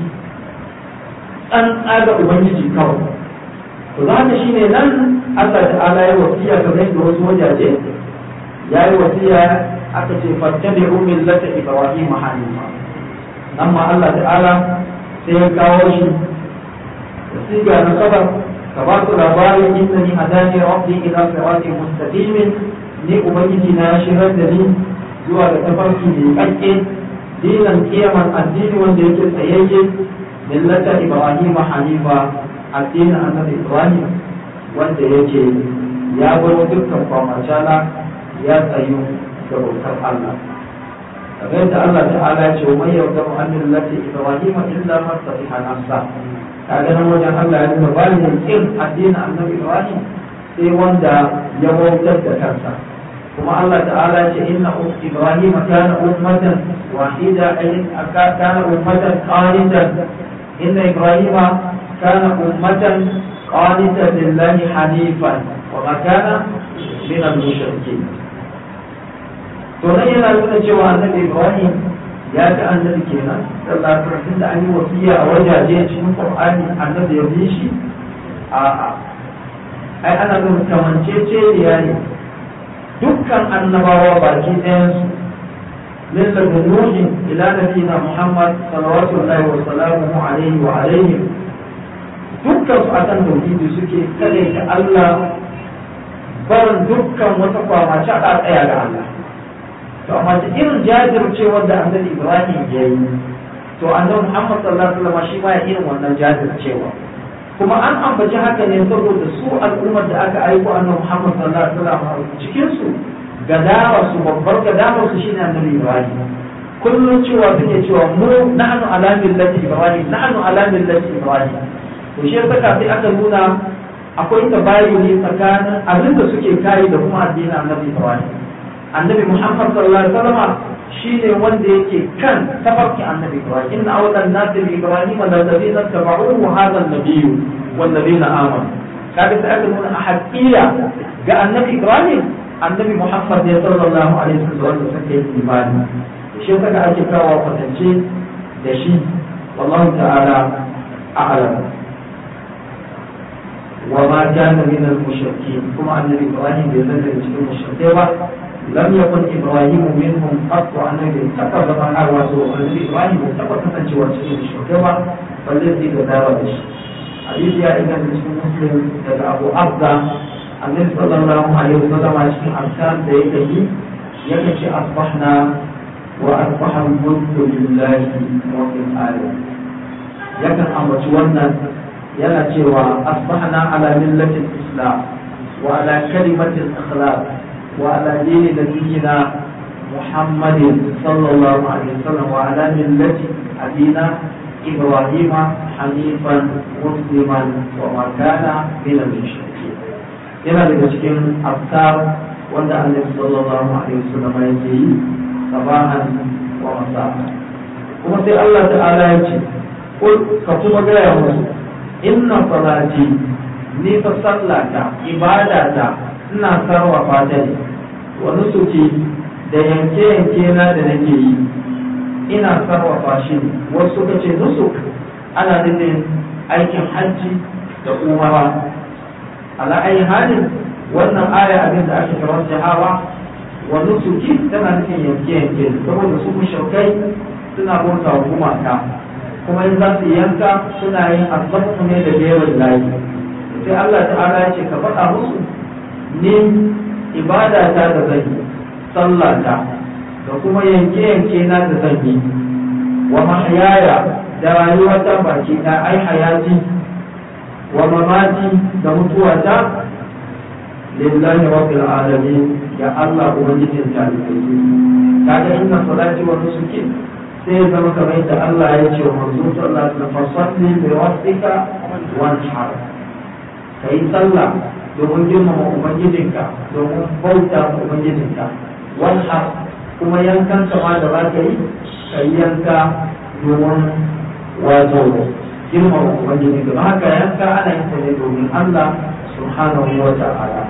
an tsaga ubangiji kawai to za ka shine nan Allah ta'ala ya wasiya kamar yadda wasu wajaje ya yi wasiya aka ce fattabi'u millata ibrahim hanifa nan ma Allah ta'ala sai ya kawo shi siga na sabar ka ba su labarin inda ni hadani rabbi ila siratin mustaqimin ni ubangiji na shirar da ni zuwa ga tafarki mai kakke dinan kiyaman addini wanda yake tsayayye millata ibrahim hanifa addinin annabi ibrahim wanda yake ya bar dukkan kwamacala ya tsayu da bautar Allah kamar yadda Allah ta'ala ya ce wa mai yarda mu an millati ibrahim illa man safiha nafsa kaga nan wajen Allah ya nuna ba ne kin addinin annabi ibrahim sai wanda ya bautar da kansa kuma Allah ta'ala ya ce inna ibrahim kana ummatan wahida ay kana ummatan qanitan inna ibrahim kana ummatan qanitan lillahi hanifan wa ma kana min al-mushrikeen to nan yana nuna cewa annabi ibrahim ya ga annabi kenan sallallahu alaihi da an yi wasiya a wajaje cikin qur'ani annabi ya bi shi a a ai ana nuna kamanceceniya ne dukkan annabawa baki ɗayansu min daga nuhin ila nabiyina muhammad salawatullahi wa salamuhu alaihi wa alaihim dukkan su akan tauhidi suke kare ta Allah barin dukkan wata kwamace a tsaya ga Allah to amma da irin jajircewar da annabi Ibrahim ya yi to annabi Muhammad sallallahu alaihi wasallam shi ma ya irin wannan jajircewa kuma an ambaci haka ne saboda su al'ummar da aka aiko annabi Muhammad sallallahu alaihi wasallam cikin su gadawa su babbar gadawa su shine annabi Ibrahim kullum cewa suke cewa mu nahnu ala millati Ibrahim nahnu ala millati Ibrahim to shi yasa sai aka nuna akwai tabayuni tsakanin abin da suke kai da kuma addinin annabi Ibrahim annabi Muhammad sallallahu alaihi wasallam shine wanda yake kan tafarki annabi Ibrahim inna awlan nas bi Ibrahim la ladina tabauhu hadha an-nabiy wal ladina amanu kaga sai aka nuna a haƙiya ga annabi Ibrahim annabi Muhammad ne sallallahu alaihi wasallam wanda suke imani shi yasa ake kawo kwatance da shi wallahu ta'ala a'lam وما كان من المشركين كما أن إبراهيم بذلك المشركين لم يكن إبراهيم منهم قط أن اتخذ من أروسه الذي إبراهيم اتخذ من جوات المشركين فالذي كذاب حديث يا إبن مسلم daga Abu Abda Annabi sallallahu alaihi wasallam a cikin arkan da yake yi yake ce asbahna wa asbaha mulku lillahi wa fil alamin yakan ambaci wannan yana cewa asbahna ala millatil islam wa ala kalimatil akhlaq wa ala dini nabiyyina muhammadin sallallahu alaihi wasallam wa ala millati abina إبراهيم حنيفا مسلما وما كان من المشركين. yana daga cikin afkar wanda annabi sallallahu alaihi wasallam yake yi sabahan wa masa kuma sai Allah ta'ala ya ce ka kuma gaya musu inna salati ni fa sallata ibadata ina sarrafa ta ne wa nusuki da yanke yanke na da nake yi ina sarrafa shi wasu suka ce nusuk ana nufin aikin hajji da umara ala ayi halin wannan aya abin da ake kawar jahawa wa nusuki tana nufin yanke yanke saboda su mushrikai suna bauta wa gumaka kuma in za su yanka suna yin azabu ne da bewan layi sai Allah ta'ala ya ce ka faɗa musu ni ibada ta da zan yi sallah ta da kuma yanke yanke na da zan yi wa mahyaya da rayuwa ta baki ta ai hayati wa mamati da mutuwa ta lillahi rabbil alamin ya Allah ubangijin ta kaga inna salati wa nusuki sai ya zama kamar yadda Allah ya ce wa manzo sallallahu alaihi wasallam fasalli bi rabbika wanhar kai sallah domin girmama ubangijinka domin bauta ma ubangijinka wanhar kuma yankan ma da za ka yi ka yi yanka domin wato girmama ubangijinka don haka yanka ana yin ne domin Allah subhanahu wa ta'ala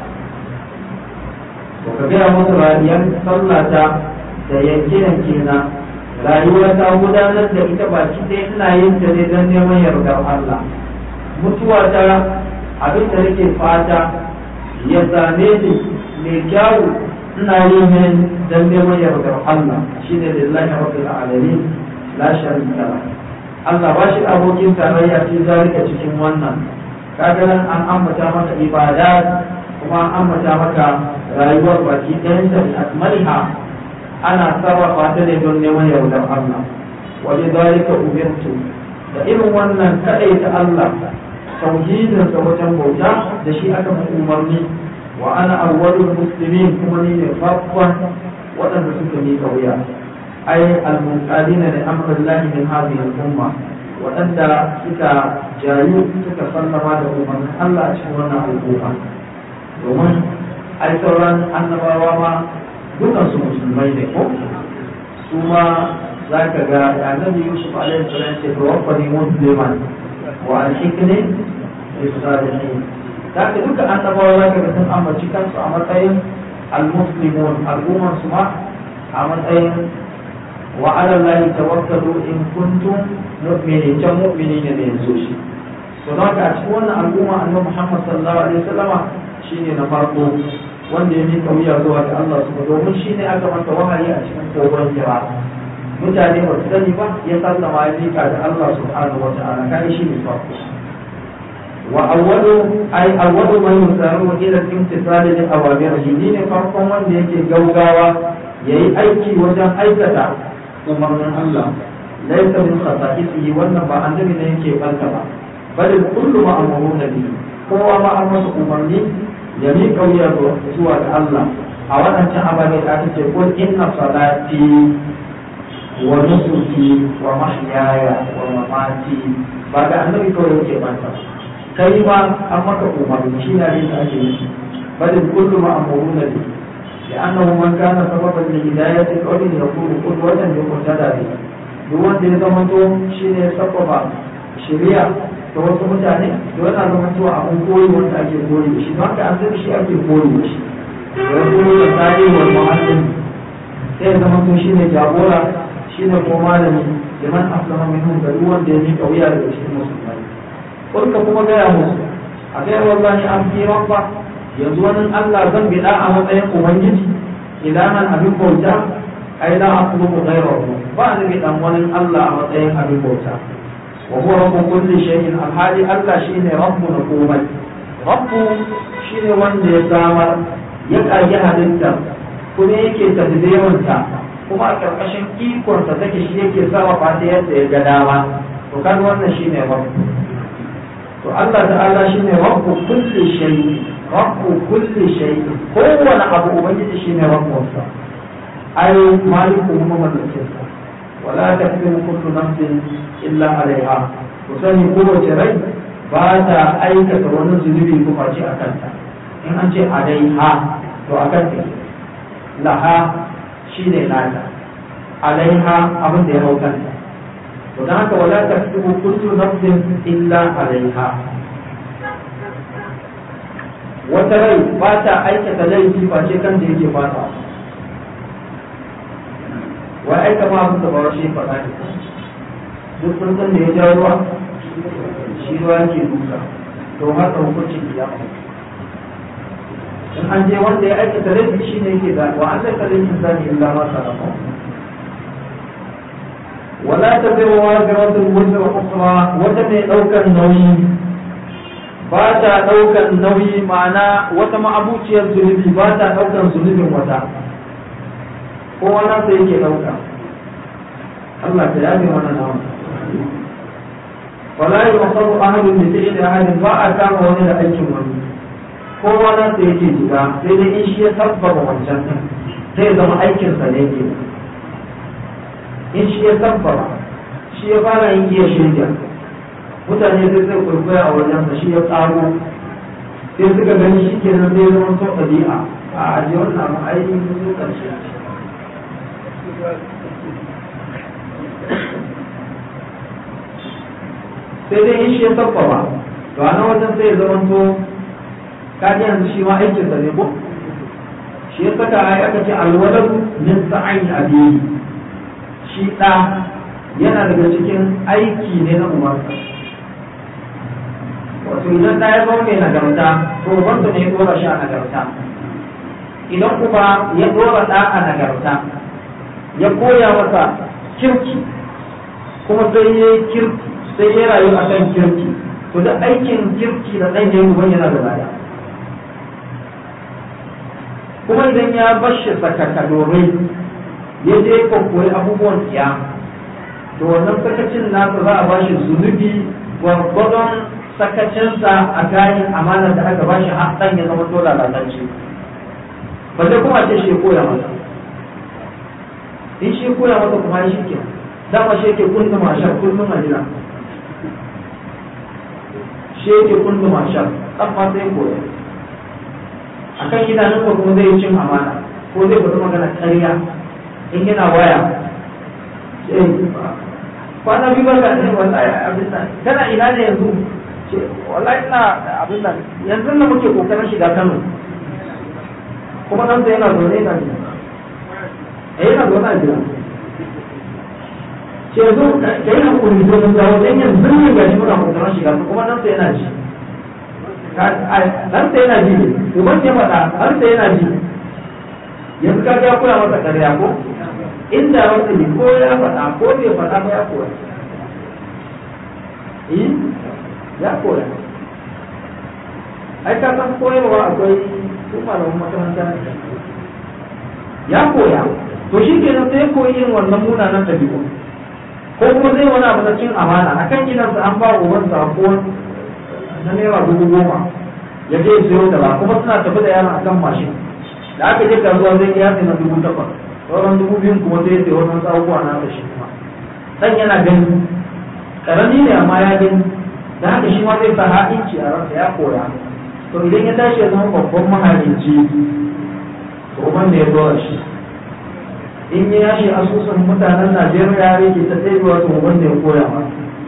to ka gaya musu rayuwar sallata da yanke-yanke na rayuwa ta gudanar da ita baki ɗaya ina yin ta ne don neman yardar Allah mutuwa ta abin da nake fata ya same ni mai kyawu ina yin ne don neman yardar Allah shi ne lillahi rabbil alamin la sharika la Allah ba shi abokin tarayya fi zalika cikin wannan kaga nan an ambata maka ibada kuma an ambata maka rayuwar baki ɗayan da akmaliha ana sarrafa ta ne don neman yardar Allah waje zalika umirtu da irin wannan kadai ta Allah tauhidin sa wajen bauta da shi aka fi umarni wa ana awwalul muslimin kuma ni ne farkon waɗanda suka yi wuya ai al-munqadina li amrillahi min hadhihi al-umma waɗanda suka jayu suka sallama da umarnin Allah a cikin wannan al'umma domin ai sauran annabawa ma dukan su musulmai ne ko su ma za ka ga annabi yusuf alaihi salam ce to wafani musliman wa alhikni bisalihin za ka duka annabawa za ka ga sun ambaci kansu a matsayin almuslimun al'umman su ma a matsayin wa ala allahi tawakkalu in kuntum mu'minin can mu'mini ne da yanzu shi to don haka a cikin wannan al'umma annabi Muhammad sallallahu alaihi wasallama shine na farko wanda ya mika wuya zuwa ga Allah su domin shine aka masa wahayi a cikin kogon kira mutane ba su sani ba ya sallama ya mika da Allah subhanahu wa ta'ala kai shi ne farko wa awwalu ay awwalu man yusaru ila imtisal li awamirihi ne farkon wanda yake gaugawa yayi aiki wajen aikata umarnin Allah laysa min khata'isihi wannan ba annabi ne yake banta ba bal kullu ma amruna bihi kowa ma an masa umarni ya mi kauya zuwa ga Allah a wadancan ababe da aka ce qul inna salati wa nusuki wa mahyaya wa mamati ba ga annabi kawai yake banta kai ma an maka umarni shi ne da ake yi bal kullu ma amruna bihi لأنه من كان سببا لهداية قوم يكون قدوة يقتدى به duk wanda ya zama to shi ne sababa shari'a da wasu mutane da yana zama to abin koyi wanda ake koyi da shi don haka an zai shi ake koyi da shi da koyi da tsari wa muhallin sai ya zama to shi ne jagora shi ne ko malami liman aslama minhum da duk wanda ya miƙa wuya daga cikin musulmai kurka kuma gaya musu a kai wallahi an fi rabba yanzu wani Allah zan bida a matsayin ubangiji idan abin bauta ai la aqlubu ghayrahu ba ni bidan wani Allah a matsayin abin bauta wa huwa rabbu kulli shay'in alhali Allah shine rabbu na komai rabbu shine wanda ya samar ya kage halitta kuma yake tadbirunta kuma a karkashin ikonsa take shi yake sarrafa ta yadda ya ga dama to kan wannan shine rabbu to Allah ta'ala shine rabbu kulli shay'in rabbu kulli shay'in kowane abu ubangiji shine rabbunsa ai maliku kuma mallakin sa wala takdimu kullu nafsin illa alaiha ku sani kowace rai ba ta aikata wani zunubi ko face a kanta in an ce alaiha to a kanta laha shine nata alaiha abin da ya hau kanta to dan haka wala takdimu kullu nafsin illa alaiha wata rai ba ta aikata laifi face kan da yake fata wa aika ma abin da ba shi faɗa ne duk sun san da ya ja ruwa shi ruwa yake duka to haka hukuncin ya in an je wanda ya aikata laifi shi ne yake da wa an zaka laifin zani illa ma sarrafa wala ta zai wa waziratun wuzra ukra wata mai ɗaukar nauyi ba ta ɗaukar nauyi ma'ana wata ma'abuciyar zunubi ba ta ɗaukar zunubin wata kowa na sai yake ɗauka Allah ta yabe mana nawa wala yi masaru ahadun da ta da ahadin ba a kama wani da aikin wani kowa na sai yake shiga sai dai in shi ya sabbaba wancan sai zama aikinsa ne ke in shi ya sabbaba shi ya fara yin iya shirya mutane sai zai kwaikwaya a wajen shi ya tsaro sai suka gani shi ke nan zai zama sau ɗabi'a a ajiye wannan abu ainihin sun ƙarshe sai dai in shi ya sabbaba to a nan wajen sai ya zama to kaji yanzu shi ma aikinsa ne ko shi ya saka ai aka ce alwaladu min sa'ayin abiyi shi ɗa yana daga cikin aiki ne na umarsa wato idan ɗa ya zama mai nagarta to umarsa ne ya ɗora shi a nagarta idan kuma ya ɗora ɗa a nagarta ya koya masa kirki kuma sai ya yi kirki sai ya rayu a kan kirki to da aikin kirki da ɗan ya yi yana da baya kuma idan ya bashi sakaka domin ya je koyi abubuwan tsiya to wannan sakacin nasa za a bashi zunubi gwargwadon sakacinsa a kayan amanar da aka bashi har ɗan ya zama dole lalatacce ba zai kuma ce shi koya masa in shi koya masa kuma shi ke dama shi yake kunna mashar kullum a jira shi yake kunna mashar ɗan ma sai koya a kan idanun ko kuma zai cin amana ko zai fita magana ƙarya in yana waya sai kwana biyu barka ne wallahi abin nan kana ina ne yanzu ce wallahi ina abin nan yanzu na muke kokarin shiga Kano kuma nan sai yana zaune yana jira eh yana zaune a jira ke zo ka yi hakuri to mun dawo dan yanzu ne gashi muna kokarin shiga kuma nan sai yana ji nan sai yana ji uban ya faɗa har sai yana ji yanzu ka ga kula masa ƙarya ko inda wanda ne ko ya faɗa ko bai faɗa ba ya koya eh ya koya ai ka san koyarwa akwai su malamin makaranta ya koya to shi kenan sai koyi irin wannan munanan ɗabi'u ko kuma zai wani abu na cin amana a kan gidansa an ba uban sako na naira dubu goma ya je siyo da ba kuma suna tafi da yaron akan mashin da aka je kasuwa zai ya sai na dubu takwas sauran dubu biyun kuma sai ya sai wannan abubuwa na da shi kuma dan yana gani karami ne amma ya gani da haka shi ma zai sa ha'inci a ransa ya koya to idan ya tashi ya zama babban mahalinci to wanda ya dora shi in ya yashi asusun mutanen najeriya ya yake ta tsayewa to wanda ya koya ma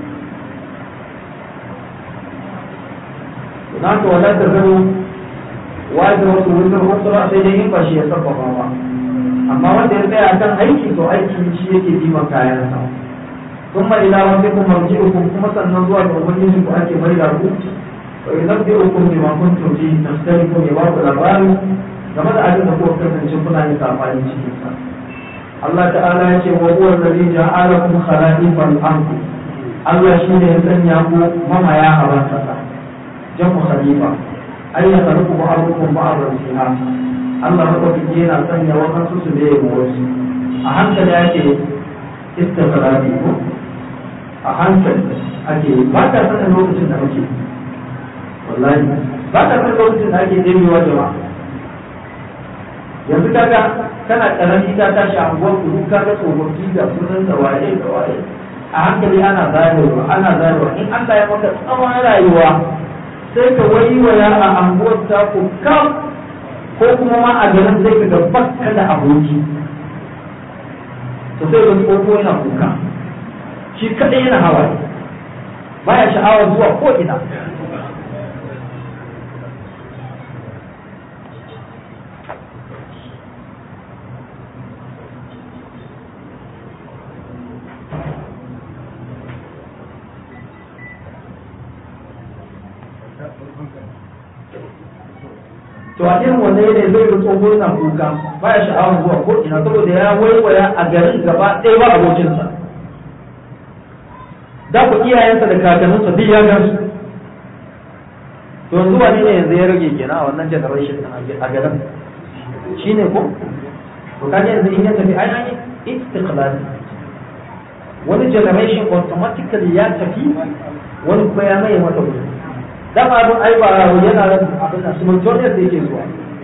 na ka wala ta zaro wajen wasu wutar wasu ba sai dai in ba shi ya sabbaba ba amma wanda ya tsaya kan aiki to aiki shi yake biman kayansa ثم إلى ربكم مرجعكم كما سنزوا بأمنيكم أكي ميلاركم وينبئكم بما كنتم فيه تختلفون يبعض الأبواب كما تعلم أقول كفن شكنا يتعفاني شكنا الله تعالى يقول وهو الذي جعلكم خلائف الأرض الله شيء يسنيكم مما يا أبا جمع خليفة أي يخلق بعضكم بعضا فيها Allah maɗaukaki yana sanya wakansu su da yabo wasu a hankali ake istifarabi ko a hankali ake ba ta sanin lokacin da ake wallahi ba ta sanin lokacin da ake ɗebewa jama'a yanzu kaga kana karami ta tashi a unguwar kudu kaga tsofaffi da sunan da waye da waye a hankali ana zarewa ana zarewa in Allah ya maka tsawon rayuwa sai ka waiwaya a anguwar ta ku kam ko kuma ma a garin sai ka ga bakka da aboki to sai ga tsoho yana kuka shi kadai yana hawaye baya sha'awar zuwa ko ina to a irin wannan yanayi zai ga tsoho yana kuka baya sha'awar zuwa ko ina saboda ya waiwaya a garin gaba ɗaya ba abokinsa da ku iyayensa da kakanninsa duk ya gan su to yanzu wani ne yanzu ya rage kenan a wannan generation a garin shine ko to kaga yanzu in ya tafi ai an yi istiqlal wani generation automatically ya tafi wani kuma ya mai mata wuri dama abin ai ba yana da abin da simultaneous da yake zuwa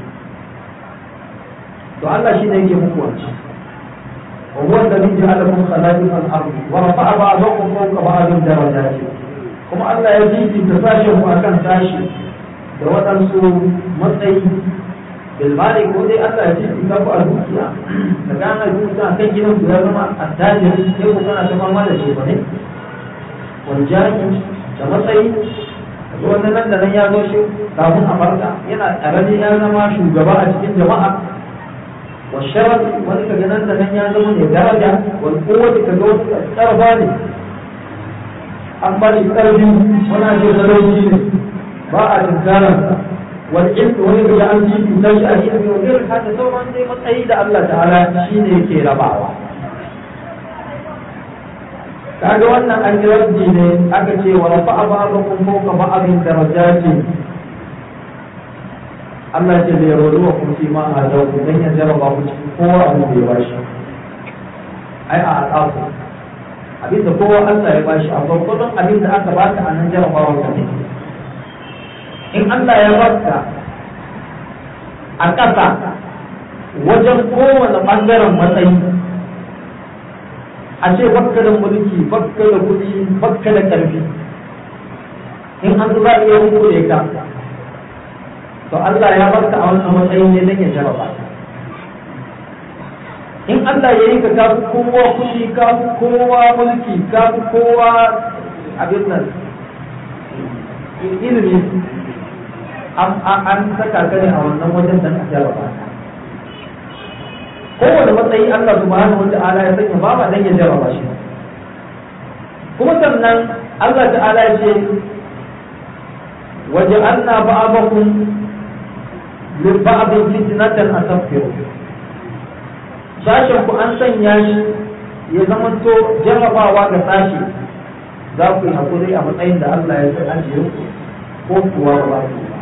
to Allah shi ne yake muku wanci wa huwa alladhi ja'ala lakum khala'ifa al-ard wa rafa'a ba'dakum fawqa ba'din darajat kuma Allah ya fifita sashen ku akan sashi da waɗansu matsayi bil mali ko dai Allah ya fifita ku a dukiya da gana dukiya kan gidan ku ya zama attajiri sai ku kana ta fama da shi bane wal jani da matsayi wani nan da nan ya zo shi kafin a farka yana ƙarami ya zama shugaba a cikin jama'a wa sharaf wani kaga nan da nan ya zama ne daraja wani kowace kaga wasu ƙarfa ne an ba shi ƙarfi wani ake sarauci ne ba a tunkarar wani ilmi wani kaga an ji cutar shi a ilmi wani irin haka sauran dai matsayi da Allah ta'ala shi ne yake rabawa kaga wannan an yi raddi ne aka ce wa rafa'a ba'dakum fawqa ba'din darajatin Allah ce da yaro wa kun fi ma a da ku dan ya jarraba ku cikin kowa abu da ya bashi ai a al'afu abin da kowa Allah ya bashi a gwargwadon abin da aka baka a nan jarrabawa ka ne in Allah ya baka a ƙasa wajen kowane ɓangaren matsayi a ce bakka da mulki bakka da kuɗi bakka da ƙarfi in an za a iya hukule ka to Allah ya barka a wannan matsayin ne don ya jarraba in Allah ya yi ka ka fi kowa kuɗi ka fi kowa mulki ka fi kowa abin nan ilimi an saka ka ne a wannan wajen don a jarraba kowane matsayi Allah subhanahu wa ta'ala ya sanya ba ba dan ya jarraba shi kuma sannan Allah ta'ala ya ce waja'alna ba'dakum li ba'din fitnatan atasfiru sashen ku an sanya shi ya zamanto jarrabawa ga sashi za ku yi hakuri a matsayin da Allah ya san ajiye ku ko kuwa ba ku ba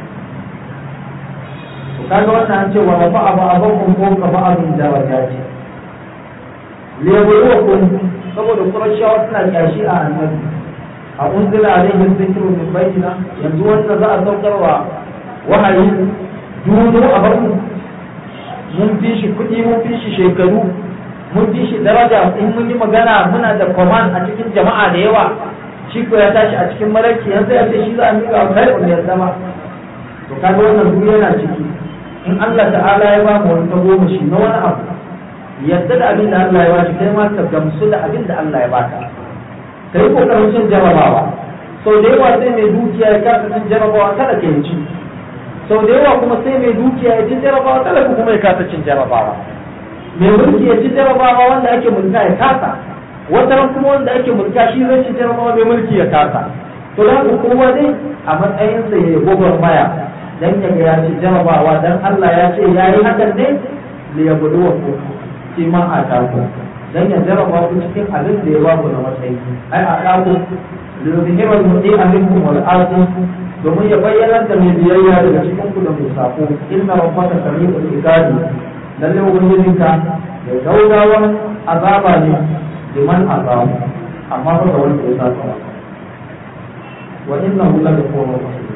kaga wannan an ce wa rafa abu abakun ko ka ba abin daraja ce liyabluwakum saboda qurayshawa suna kyashi a annabi a unzila alaihim dhikru min bayyina yanzu wanda za a saukarwa wahayi dudu a barku mun fi shi kuɗi mun fi shi shekaru mun fi shi daraja in mun yi magana muna da command a cikin jama'a da yawa shi ko ya tashi a cikin maraki yanzu ya ce shi za a miƙa kai ya zama to kaga wannan duk yana ciki in Allah ta'ala ya ba mu wani goma shi na wani abu yadda da abin da Allah ya ba kai ma ka gamsu da abin da Allah ya baka ka yi kokarin cin jarabawa sau da yawa sai mai dukiya ya kasa cin jarabawa kada ka yi ci sau da yawa kuma sai mai dukiya ya ci jarabawa kada kuma ya kasa cin jarabawa mai mulki ya ci jarabawa wanda ake mulka ya kasa wata kuma wanda ake mulka shi zai ci jarabawa mai mulki ya kasa to da haka kowa dai a matsayinsa ya yi gwagwarmaya dan ya ya ci jarabawa dan Allah ya ce ya yi hakan ne li yabluwa ku shi ma a taku dan ya jaraba ku cikin abin da ya ba ku na matsayi ai a taku li yuzhira al-muti'a minkum wal ardi domin ya bayyana da mai biyayya daga cikin ku da mai sako inna rabbaka sami'ul iqabi lalle ubangijinka mai gaugawan azaba ne liman azabu amma fa ga wanda ya saka wa innahu la ghafurur rahim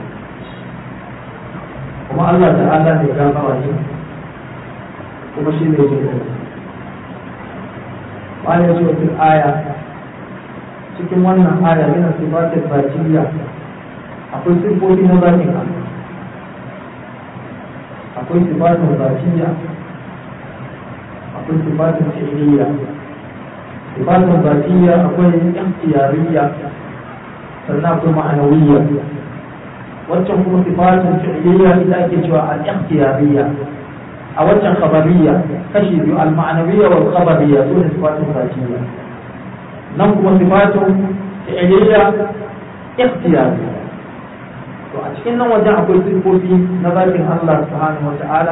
kuma Allah ta'ala ne gafara ne kuma shi ne jin bayan ce wata aya cikin wannan aya yana sifatar batiyya akwai sifofi na zatin Allah akwai sifatar batiyya akwai sifatar fi'liya sifatar batiyya akwai ikhtiyariyya sannan akwai ma'anawiyya wancan kuma sifatun fi'liyya ita ake cewa al-ikhtiyariyya a wancan khabariyya kashi biyu al-ma'nawiyya wal khabariyya su ne sifatun zatiyya nan kuma sifatun fi'liyya ikhtiyariyya to a cikin nan wajen akwai sifofi na zatin Allah subhanahu wa ta'ala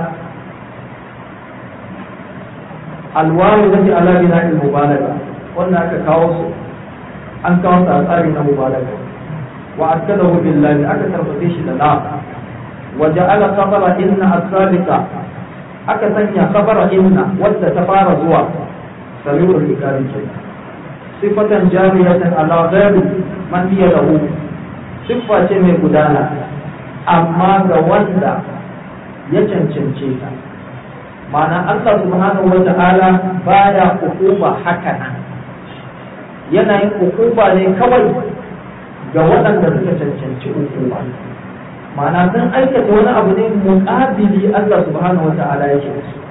alwaru zati ala bina'il mubalaga wannan aka kawo su an kawo su a tsari na mubalaga وأكده بالله أكثر فتيش لله وجعل خبر إن السابقة أكثر خبر إن ود تفار زوا سميع الإكاد صفة جارية على غير من هي له صفة من قدانا أما وندا يتنشنشيتا معنى الله سبحانه وتعالى بايا حكومة حكنا yanayin hukuma ne kawai ga waɗanda suka cancanci hukuma ma'ana sun aikata wani abu ne muƙabili Allah subhanahu wa ta'ala yake da su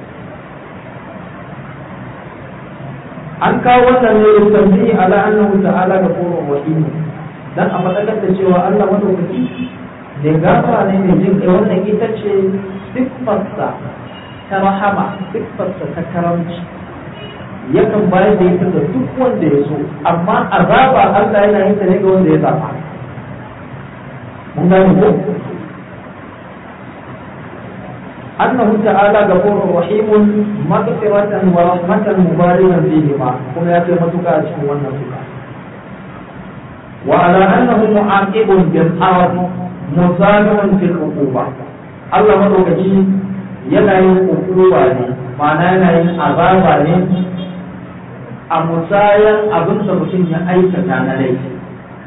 an kawo wannan ne yusammi ala annahu ta'ala ga kuma rahim dan a faɗakar da cewa Allah madaukaki ne gafara ne mai jin kai wannan ita ce siffarsa ta rahama siffarsa ta karamci yakan bayar da ita ga duk wanda ya so amma azaba Allah yana yin ta ne ga wanda ya zaba mun gane ko annahu ta'ala ghafurur rahimun maghfiratan wa rahmatan mubarakan fihima kuma ya kai matuka a cikin wannan suka wa ala annahu mu'aqibun bil arab musabiqun fil uquba Allah madaukaki yana yin uquba ne ma'ana yana yin azaba ne a musayan abin da mutum ya aikata na laifi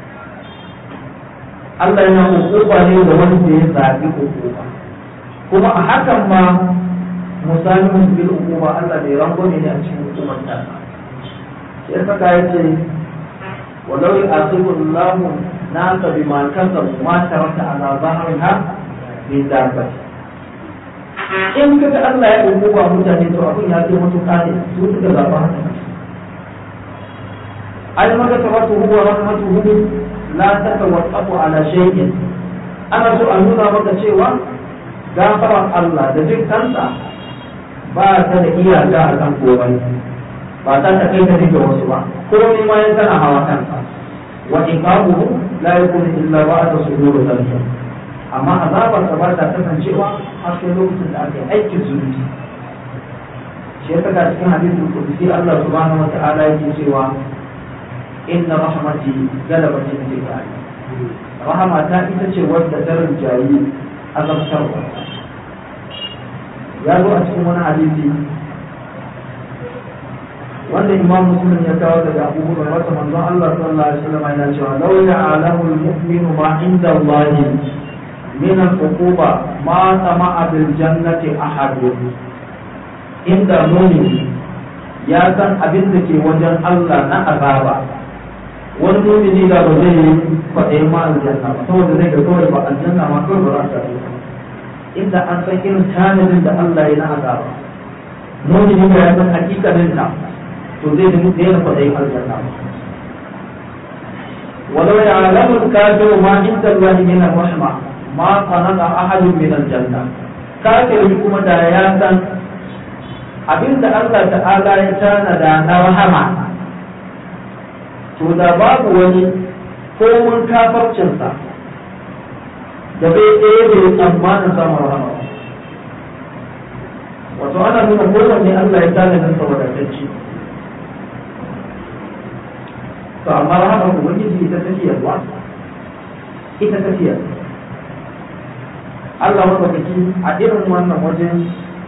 Allah yana hukuma ne da wanda ya zaɓi hukuma kuma a hakan ma musayin bil hukuma Allah bai rango ne a cikin hukumar ta ya saka ya ce walau ya asibu Allahu nasa bima kasabu ma taraka ala zahriha min dabbati in kaga Allah ya hukuma mutane to abin ya kai mutuka ne su suka zaɓa haka ai magatabatu huwa rahmatuhu la tatawaqqafu ala shay'in ana so a nuna maka cewa gafaran Allah da jin kansa ba ta da iyaka a kan komai ba ta ta kai ta ga wasu ba komai ma yan tana hawa kansa wa iqabuhu la yakunu illa ba'da sudur dhalika amma azabar ta ba ta kasancewa har sai lokacin da aka yi aikin zunubi shi ya saka cikin hadisin kudusi Allah subhanahu wa ta'ala yake cewa inna rahmati galabat intiqai rahama ta ita ce wadda ta rinjayi azabtarwa ya zo a cikin wani hadisi wanda imam muslim ya kawo daga abu hurairah wata manzon Allah sallallahu alaihi wasallam yana cewa law ya'lamu al-mu'minu ma inda Allah min al-uquba ma tama'a bil jannati ahad inda mu'min ya san abin da ke wajen Allah na azaba wani mu'mini da ba zai yi kwaɗayin ma aljanna ba saboda zai ga kawai ba aljanna ma kawai ba za ta yi inda an san irin tanadin da Allah ya na azaba mu'mini da ya san hakikanin ta to zai nemi daina kwaɗayin aljanna ولو يعلم الكافر ما عند الله من الرحمة ما قنط أحد من الجنة كافر كما دا ياسن abin da Allah ta'ala ya tanada na rahama to da babu wani komun kafarcinsa da bai ɗaya bai tsammanin samun rahama wato ana nuna kowanne Allah ya tanada sa wadatacce to amma rahama ubangiji ita tafiyarwa ita tafiyar Allah madaukaki a irin wannan wajen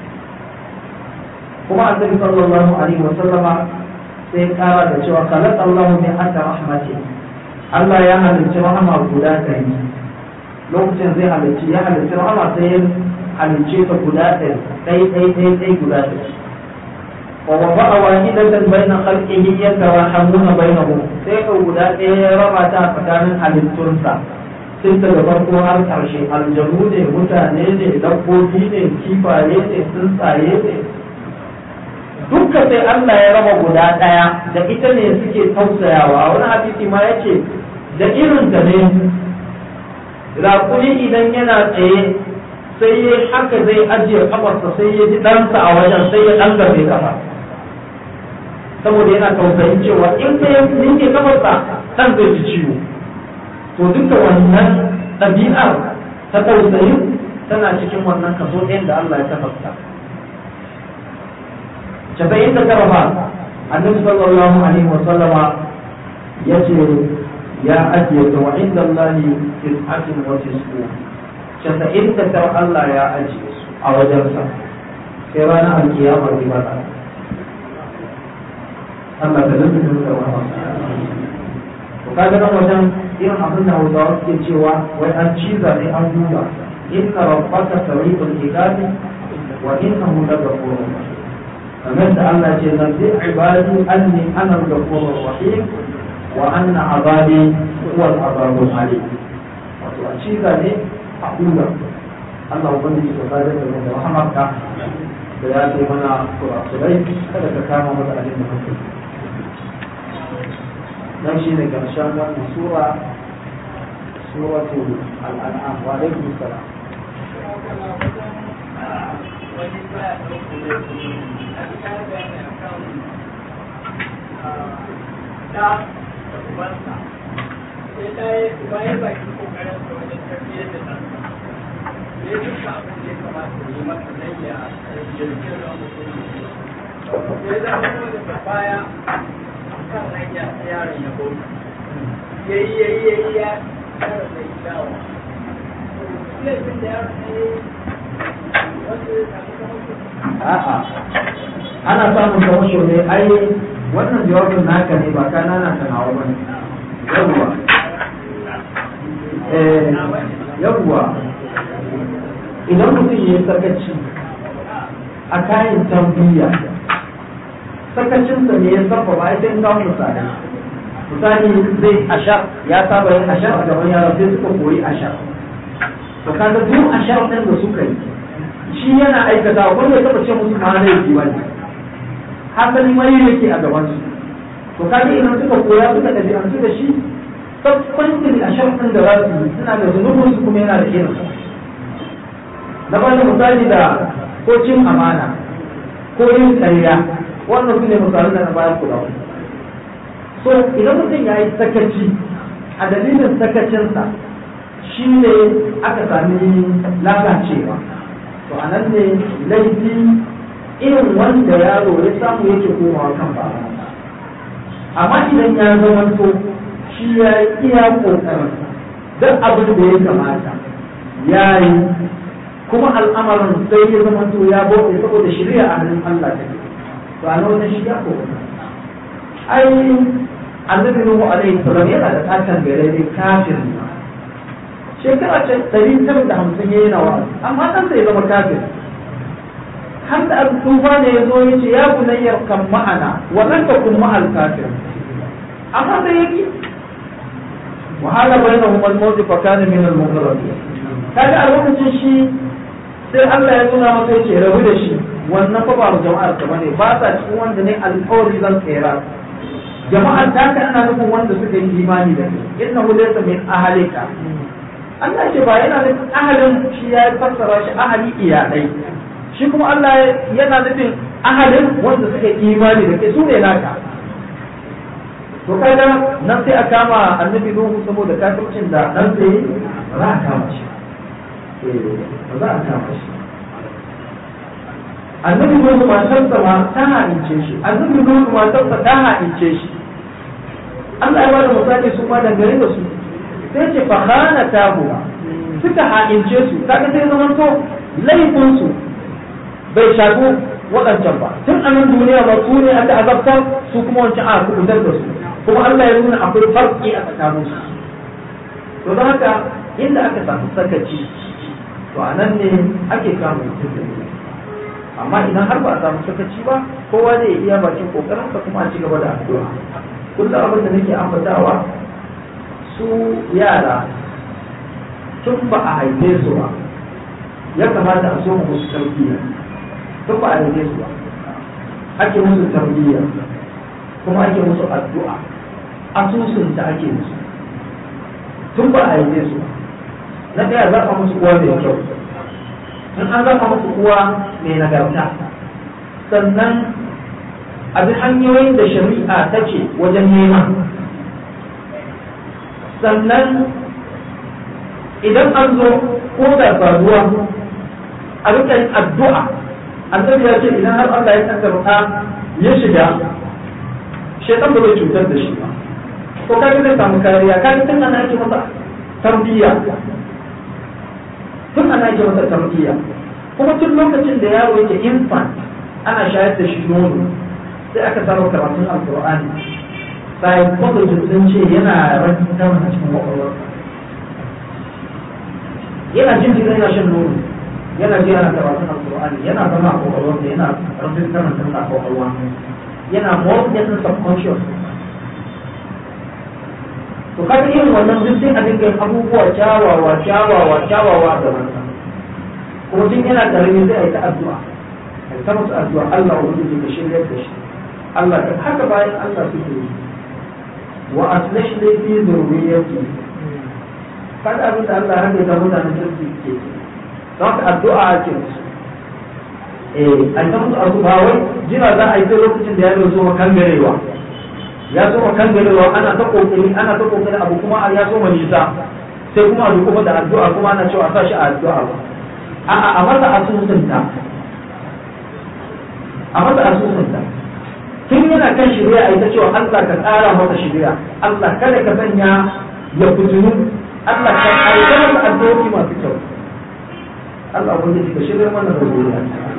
kuma annabi sallallahu alaihi wa sallama sai kara da cewa khalaq Allahu min hatta rahmati Allah ya halicci rahama guda ɗari lokacin zai halicci ya halicci rahama sai ya halicce ta guda ɗari ɗai ɗai ɗai ɗai guda ɗari ووضع واحدة بين خلقه يتراحمون بينهم sai ka guda ɗaya ya raba ta tsakanin halittunsa tun daga farko har ƙarshe aljanu ne mutane ne dabbobi ne kifaye ne tsuntsaye ne dukka sai Allah ya raba guda ɗaya da ita ne suke tausayawa wani hadisi ma yace da irin ta ne raƙuni idan yana tsaye sai ya haka zai ajiye kafarsa sai ya ji ɗansa a wajen sai ya ɗan gabe kafa saboda yana tausayin cewa in ka yanke kafarsa ɗan zai ji ciwo to duka wannan ɗabi'ar ta tausayin tana cikin wannan kaso ɗayan da Allah ya tafasta casa'in da tara ba annabi sallallahu alaihi wa sallama ya ce ya ajiye ta wa inda Allah tis'atin wa tis'u casa'in da tara Allah ya ajiye su a wajensa sai ranar alkiyama zai bata Allah ta zanta da wa to kaga nan wajen irin abin da Hausawa suke cewa wai an ciza ne an duba inna rabbaka sariqul iqabi wa innahu laghafurur rahim kamar da Allah ce nabi ibadi anni ana al-ghafurur rahim wa anna azabi huwa al-azabul alim wato a ciza ne a duba Allah ubangiji ta sadar da da rahamarka da ya ce mana kurakurai kada ka kama mata abin da kake dan shi ne karshen wannan sura suratul al'an'am wa alaikum salam da ubansa sai ta yi bayan baki kokarin sa wajen tarbiyyar da ɗansa sai duka abin da ya kamata ya yi masa dan ya jirgin ruwan mutum sai zama daga baya kan hanya ta yaron ya bauta ya yi ya yi ya yi ya yaron da ya dawo laifin da yaron ya yi wanda ya samu kamar a'a ana samun kamasho ne ai wannan jawabin naka ne ba kana na kanawa ba ne yawwa eh yawwa idan mutum ya yi sakaci a kayan tarbiyya sakacinsa ne ya saba ba sai kawo misali misali zai ashar ya saba yin ashar a gaban yara sai suka koyi ashar to kaga duk ashar ɗin da suka yi shi yana aikata wanda ya taba ce musu ma laifi ba ne hasali mai yake a gaban su to kaga idan suka koya suka ɗabi'antu da shi tabbatin a sharfin da za su yi suna da zunubin su kuma yana da irin na ba da misali da ko cin amana ko yin ƙarya wannan su ne misalan da na bayan kula so idan mutum ya yi sakaci a dalilin sakacinsa shi ne aka sami lalacewa to a nan ne laifi irin wanda yaro ya samu yake komawa kan babansa amma idan ya zama to shi ya yi iya kokarin duk abin da ya kamata ya yi kuma al'amarin sai ya zama to ya bauta saboda shirya a hannun Allah take to a nan shi ya kokarin ai annabi Nuhu alaihi salam yana da tatan gare ne kafin shekara ce ɗari tara da hamsin ya yana wa amma ɗan sai zama kafin har da abu tufa ne ya zo ya ce ya bunayyar kan ma'ana wannan ka kun ma'al kafir amma sai ya ki wahala bai na humar mawzi fa kana min al mughrabi kaga a lokacin shi sai Allah ya nuna masa ya ce rabu da shi wannan fa ba jama'ar ka bane ba sa cikin wanda ne alƙawari zan tsira jama'ar ta ka ana nufin wanda suka yi imani da kai innahu laysa min ahlika Allah ce ba yana nufin ahalin shi ya fassara shi ahali iyalai shi kuma Allah yana nufin ahalin wanda suka yi imani da kai su ne naka to kaga nan sai a kama annabi Nuhu saboda kafircin da dan sai za a kama shi eh ba za a kama shi annabi Nuhu matarsa ma ta haince shi annabi Nuhu matarsa ta haince shi Allah ya bada misali su ma dangane da su sai ce fa khana tabuwa suka haince su kaga sai zaman to laifin su bai shagu waɗancan ba tun a nan duniya ba su ne aka azabtar su kuma wancan a kubutar da su kuma Allah ya nuna akwai farki a tsakanin su to don haka inda aka samu sakaci to a nan ne ake samun mutum amma idan har ba a samu sakaci ba kowa zai iya bakin kokarinsa kuma a ci gaba da addu'a kullum abin da nake ambatawa su yara tun ba a haife su ba ya kamata a so musu tarbiyya tun ba a haife su ba ake musu tarbiyya kuma ake musu addu'a asusun ta ake musu tun ba a haife su ba na ɗaya zaɓa musu uwa mai kyau in an zaɓa musu uwa mai nagarta sannan a bi hanyoyin da shari'a ta ce wajen nema sannan idan an zo ko da faruwa a rika yin addu'a annabi ya ce idan har Allah ya tangarta ya shiga shaitan ba zai cutar da shi ba ko kaga zai samu kariya kaga tun ana ake masa tarbiyya tun ana ake masa tarbiyya kuma tun lokacin da yaro yake infant ana shayar da shi nono sai aka samu karatun alkur'ani sai kwakwajin sun ce yana rage kama a cikin kwakwalwarsa yana jin jira yana shan nono yana ji ana karatun alkur'ani yana zama a kwakwalwarsa yana rage kama tun a kwakwalwa yana more getting subconscious to kaga irin wannan duk sai a dinga yin abubuwa kyawawa kyawawa kyawawa da wannan kuma tun yana karami sai a yi ta addu'a a yi ta musu addu'a Allah ubangiji ka shirya da shi Allah ka haka bayan Allah suke yi wa aslash li fi dhurriyyati kada abin da Allah haka ga mutanen kirki ke don haka addu'a ake musu eh an ta musu addu'a wai jira za a yi sai lokacin da ya zo makangarewa ya zo makangarewa ana ta kokari ana ta kokari abu kuma ya zo nisa sai kuma a duka da addu'a kuma ana cewa sa shi a addu'a ba a'a a masa asusunta a masa asusunta tun yana kan shirya a ita cewa Allah ka tsara masa shirya Allah kada ka sanya ya fitinu Allah ka aika masa addu'o'i masu kyau Allah wanda ka shirya mana da duniya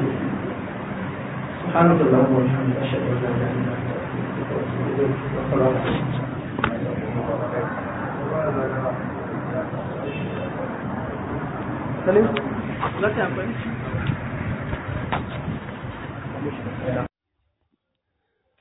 سبحانك اللهم وبحمدك اشهد ان لا اله الا انت استغفرك واتوب اليك Salim? Za ta amfani?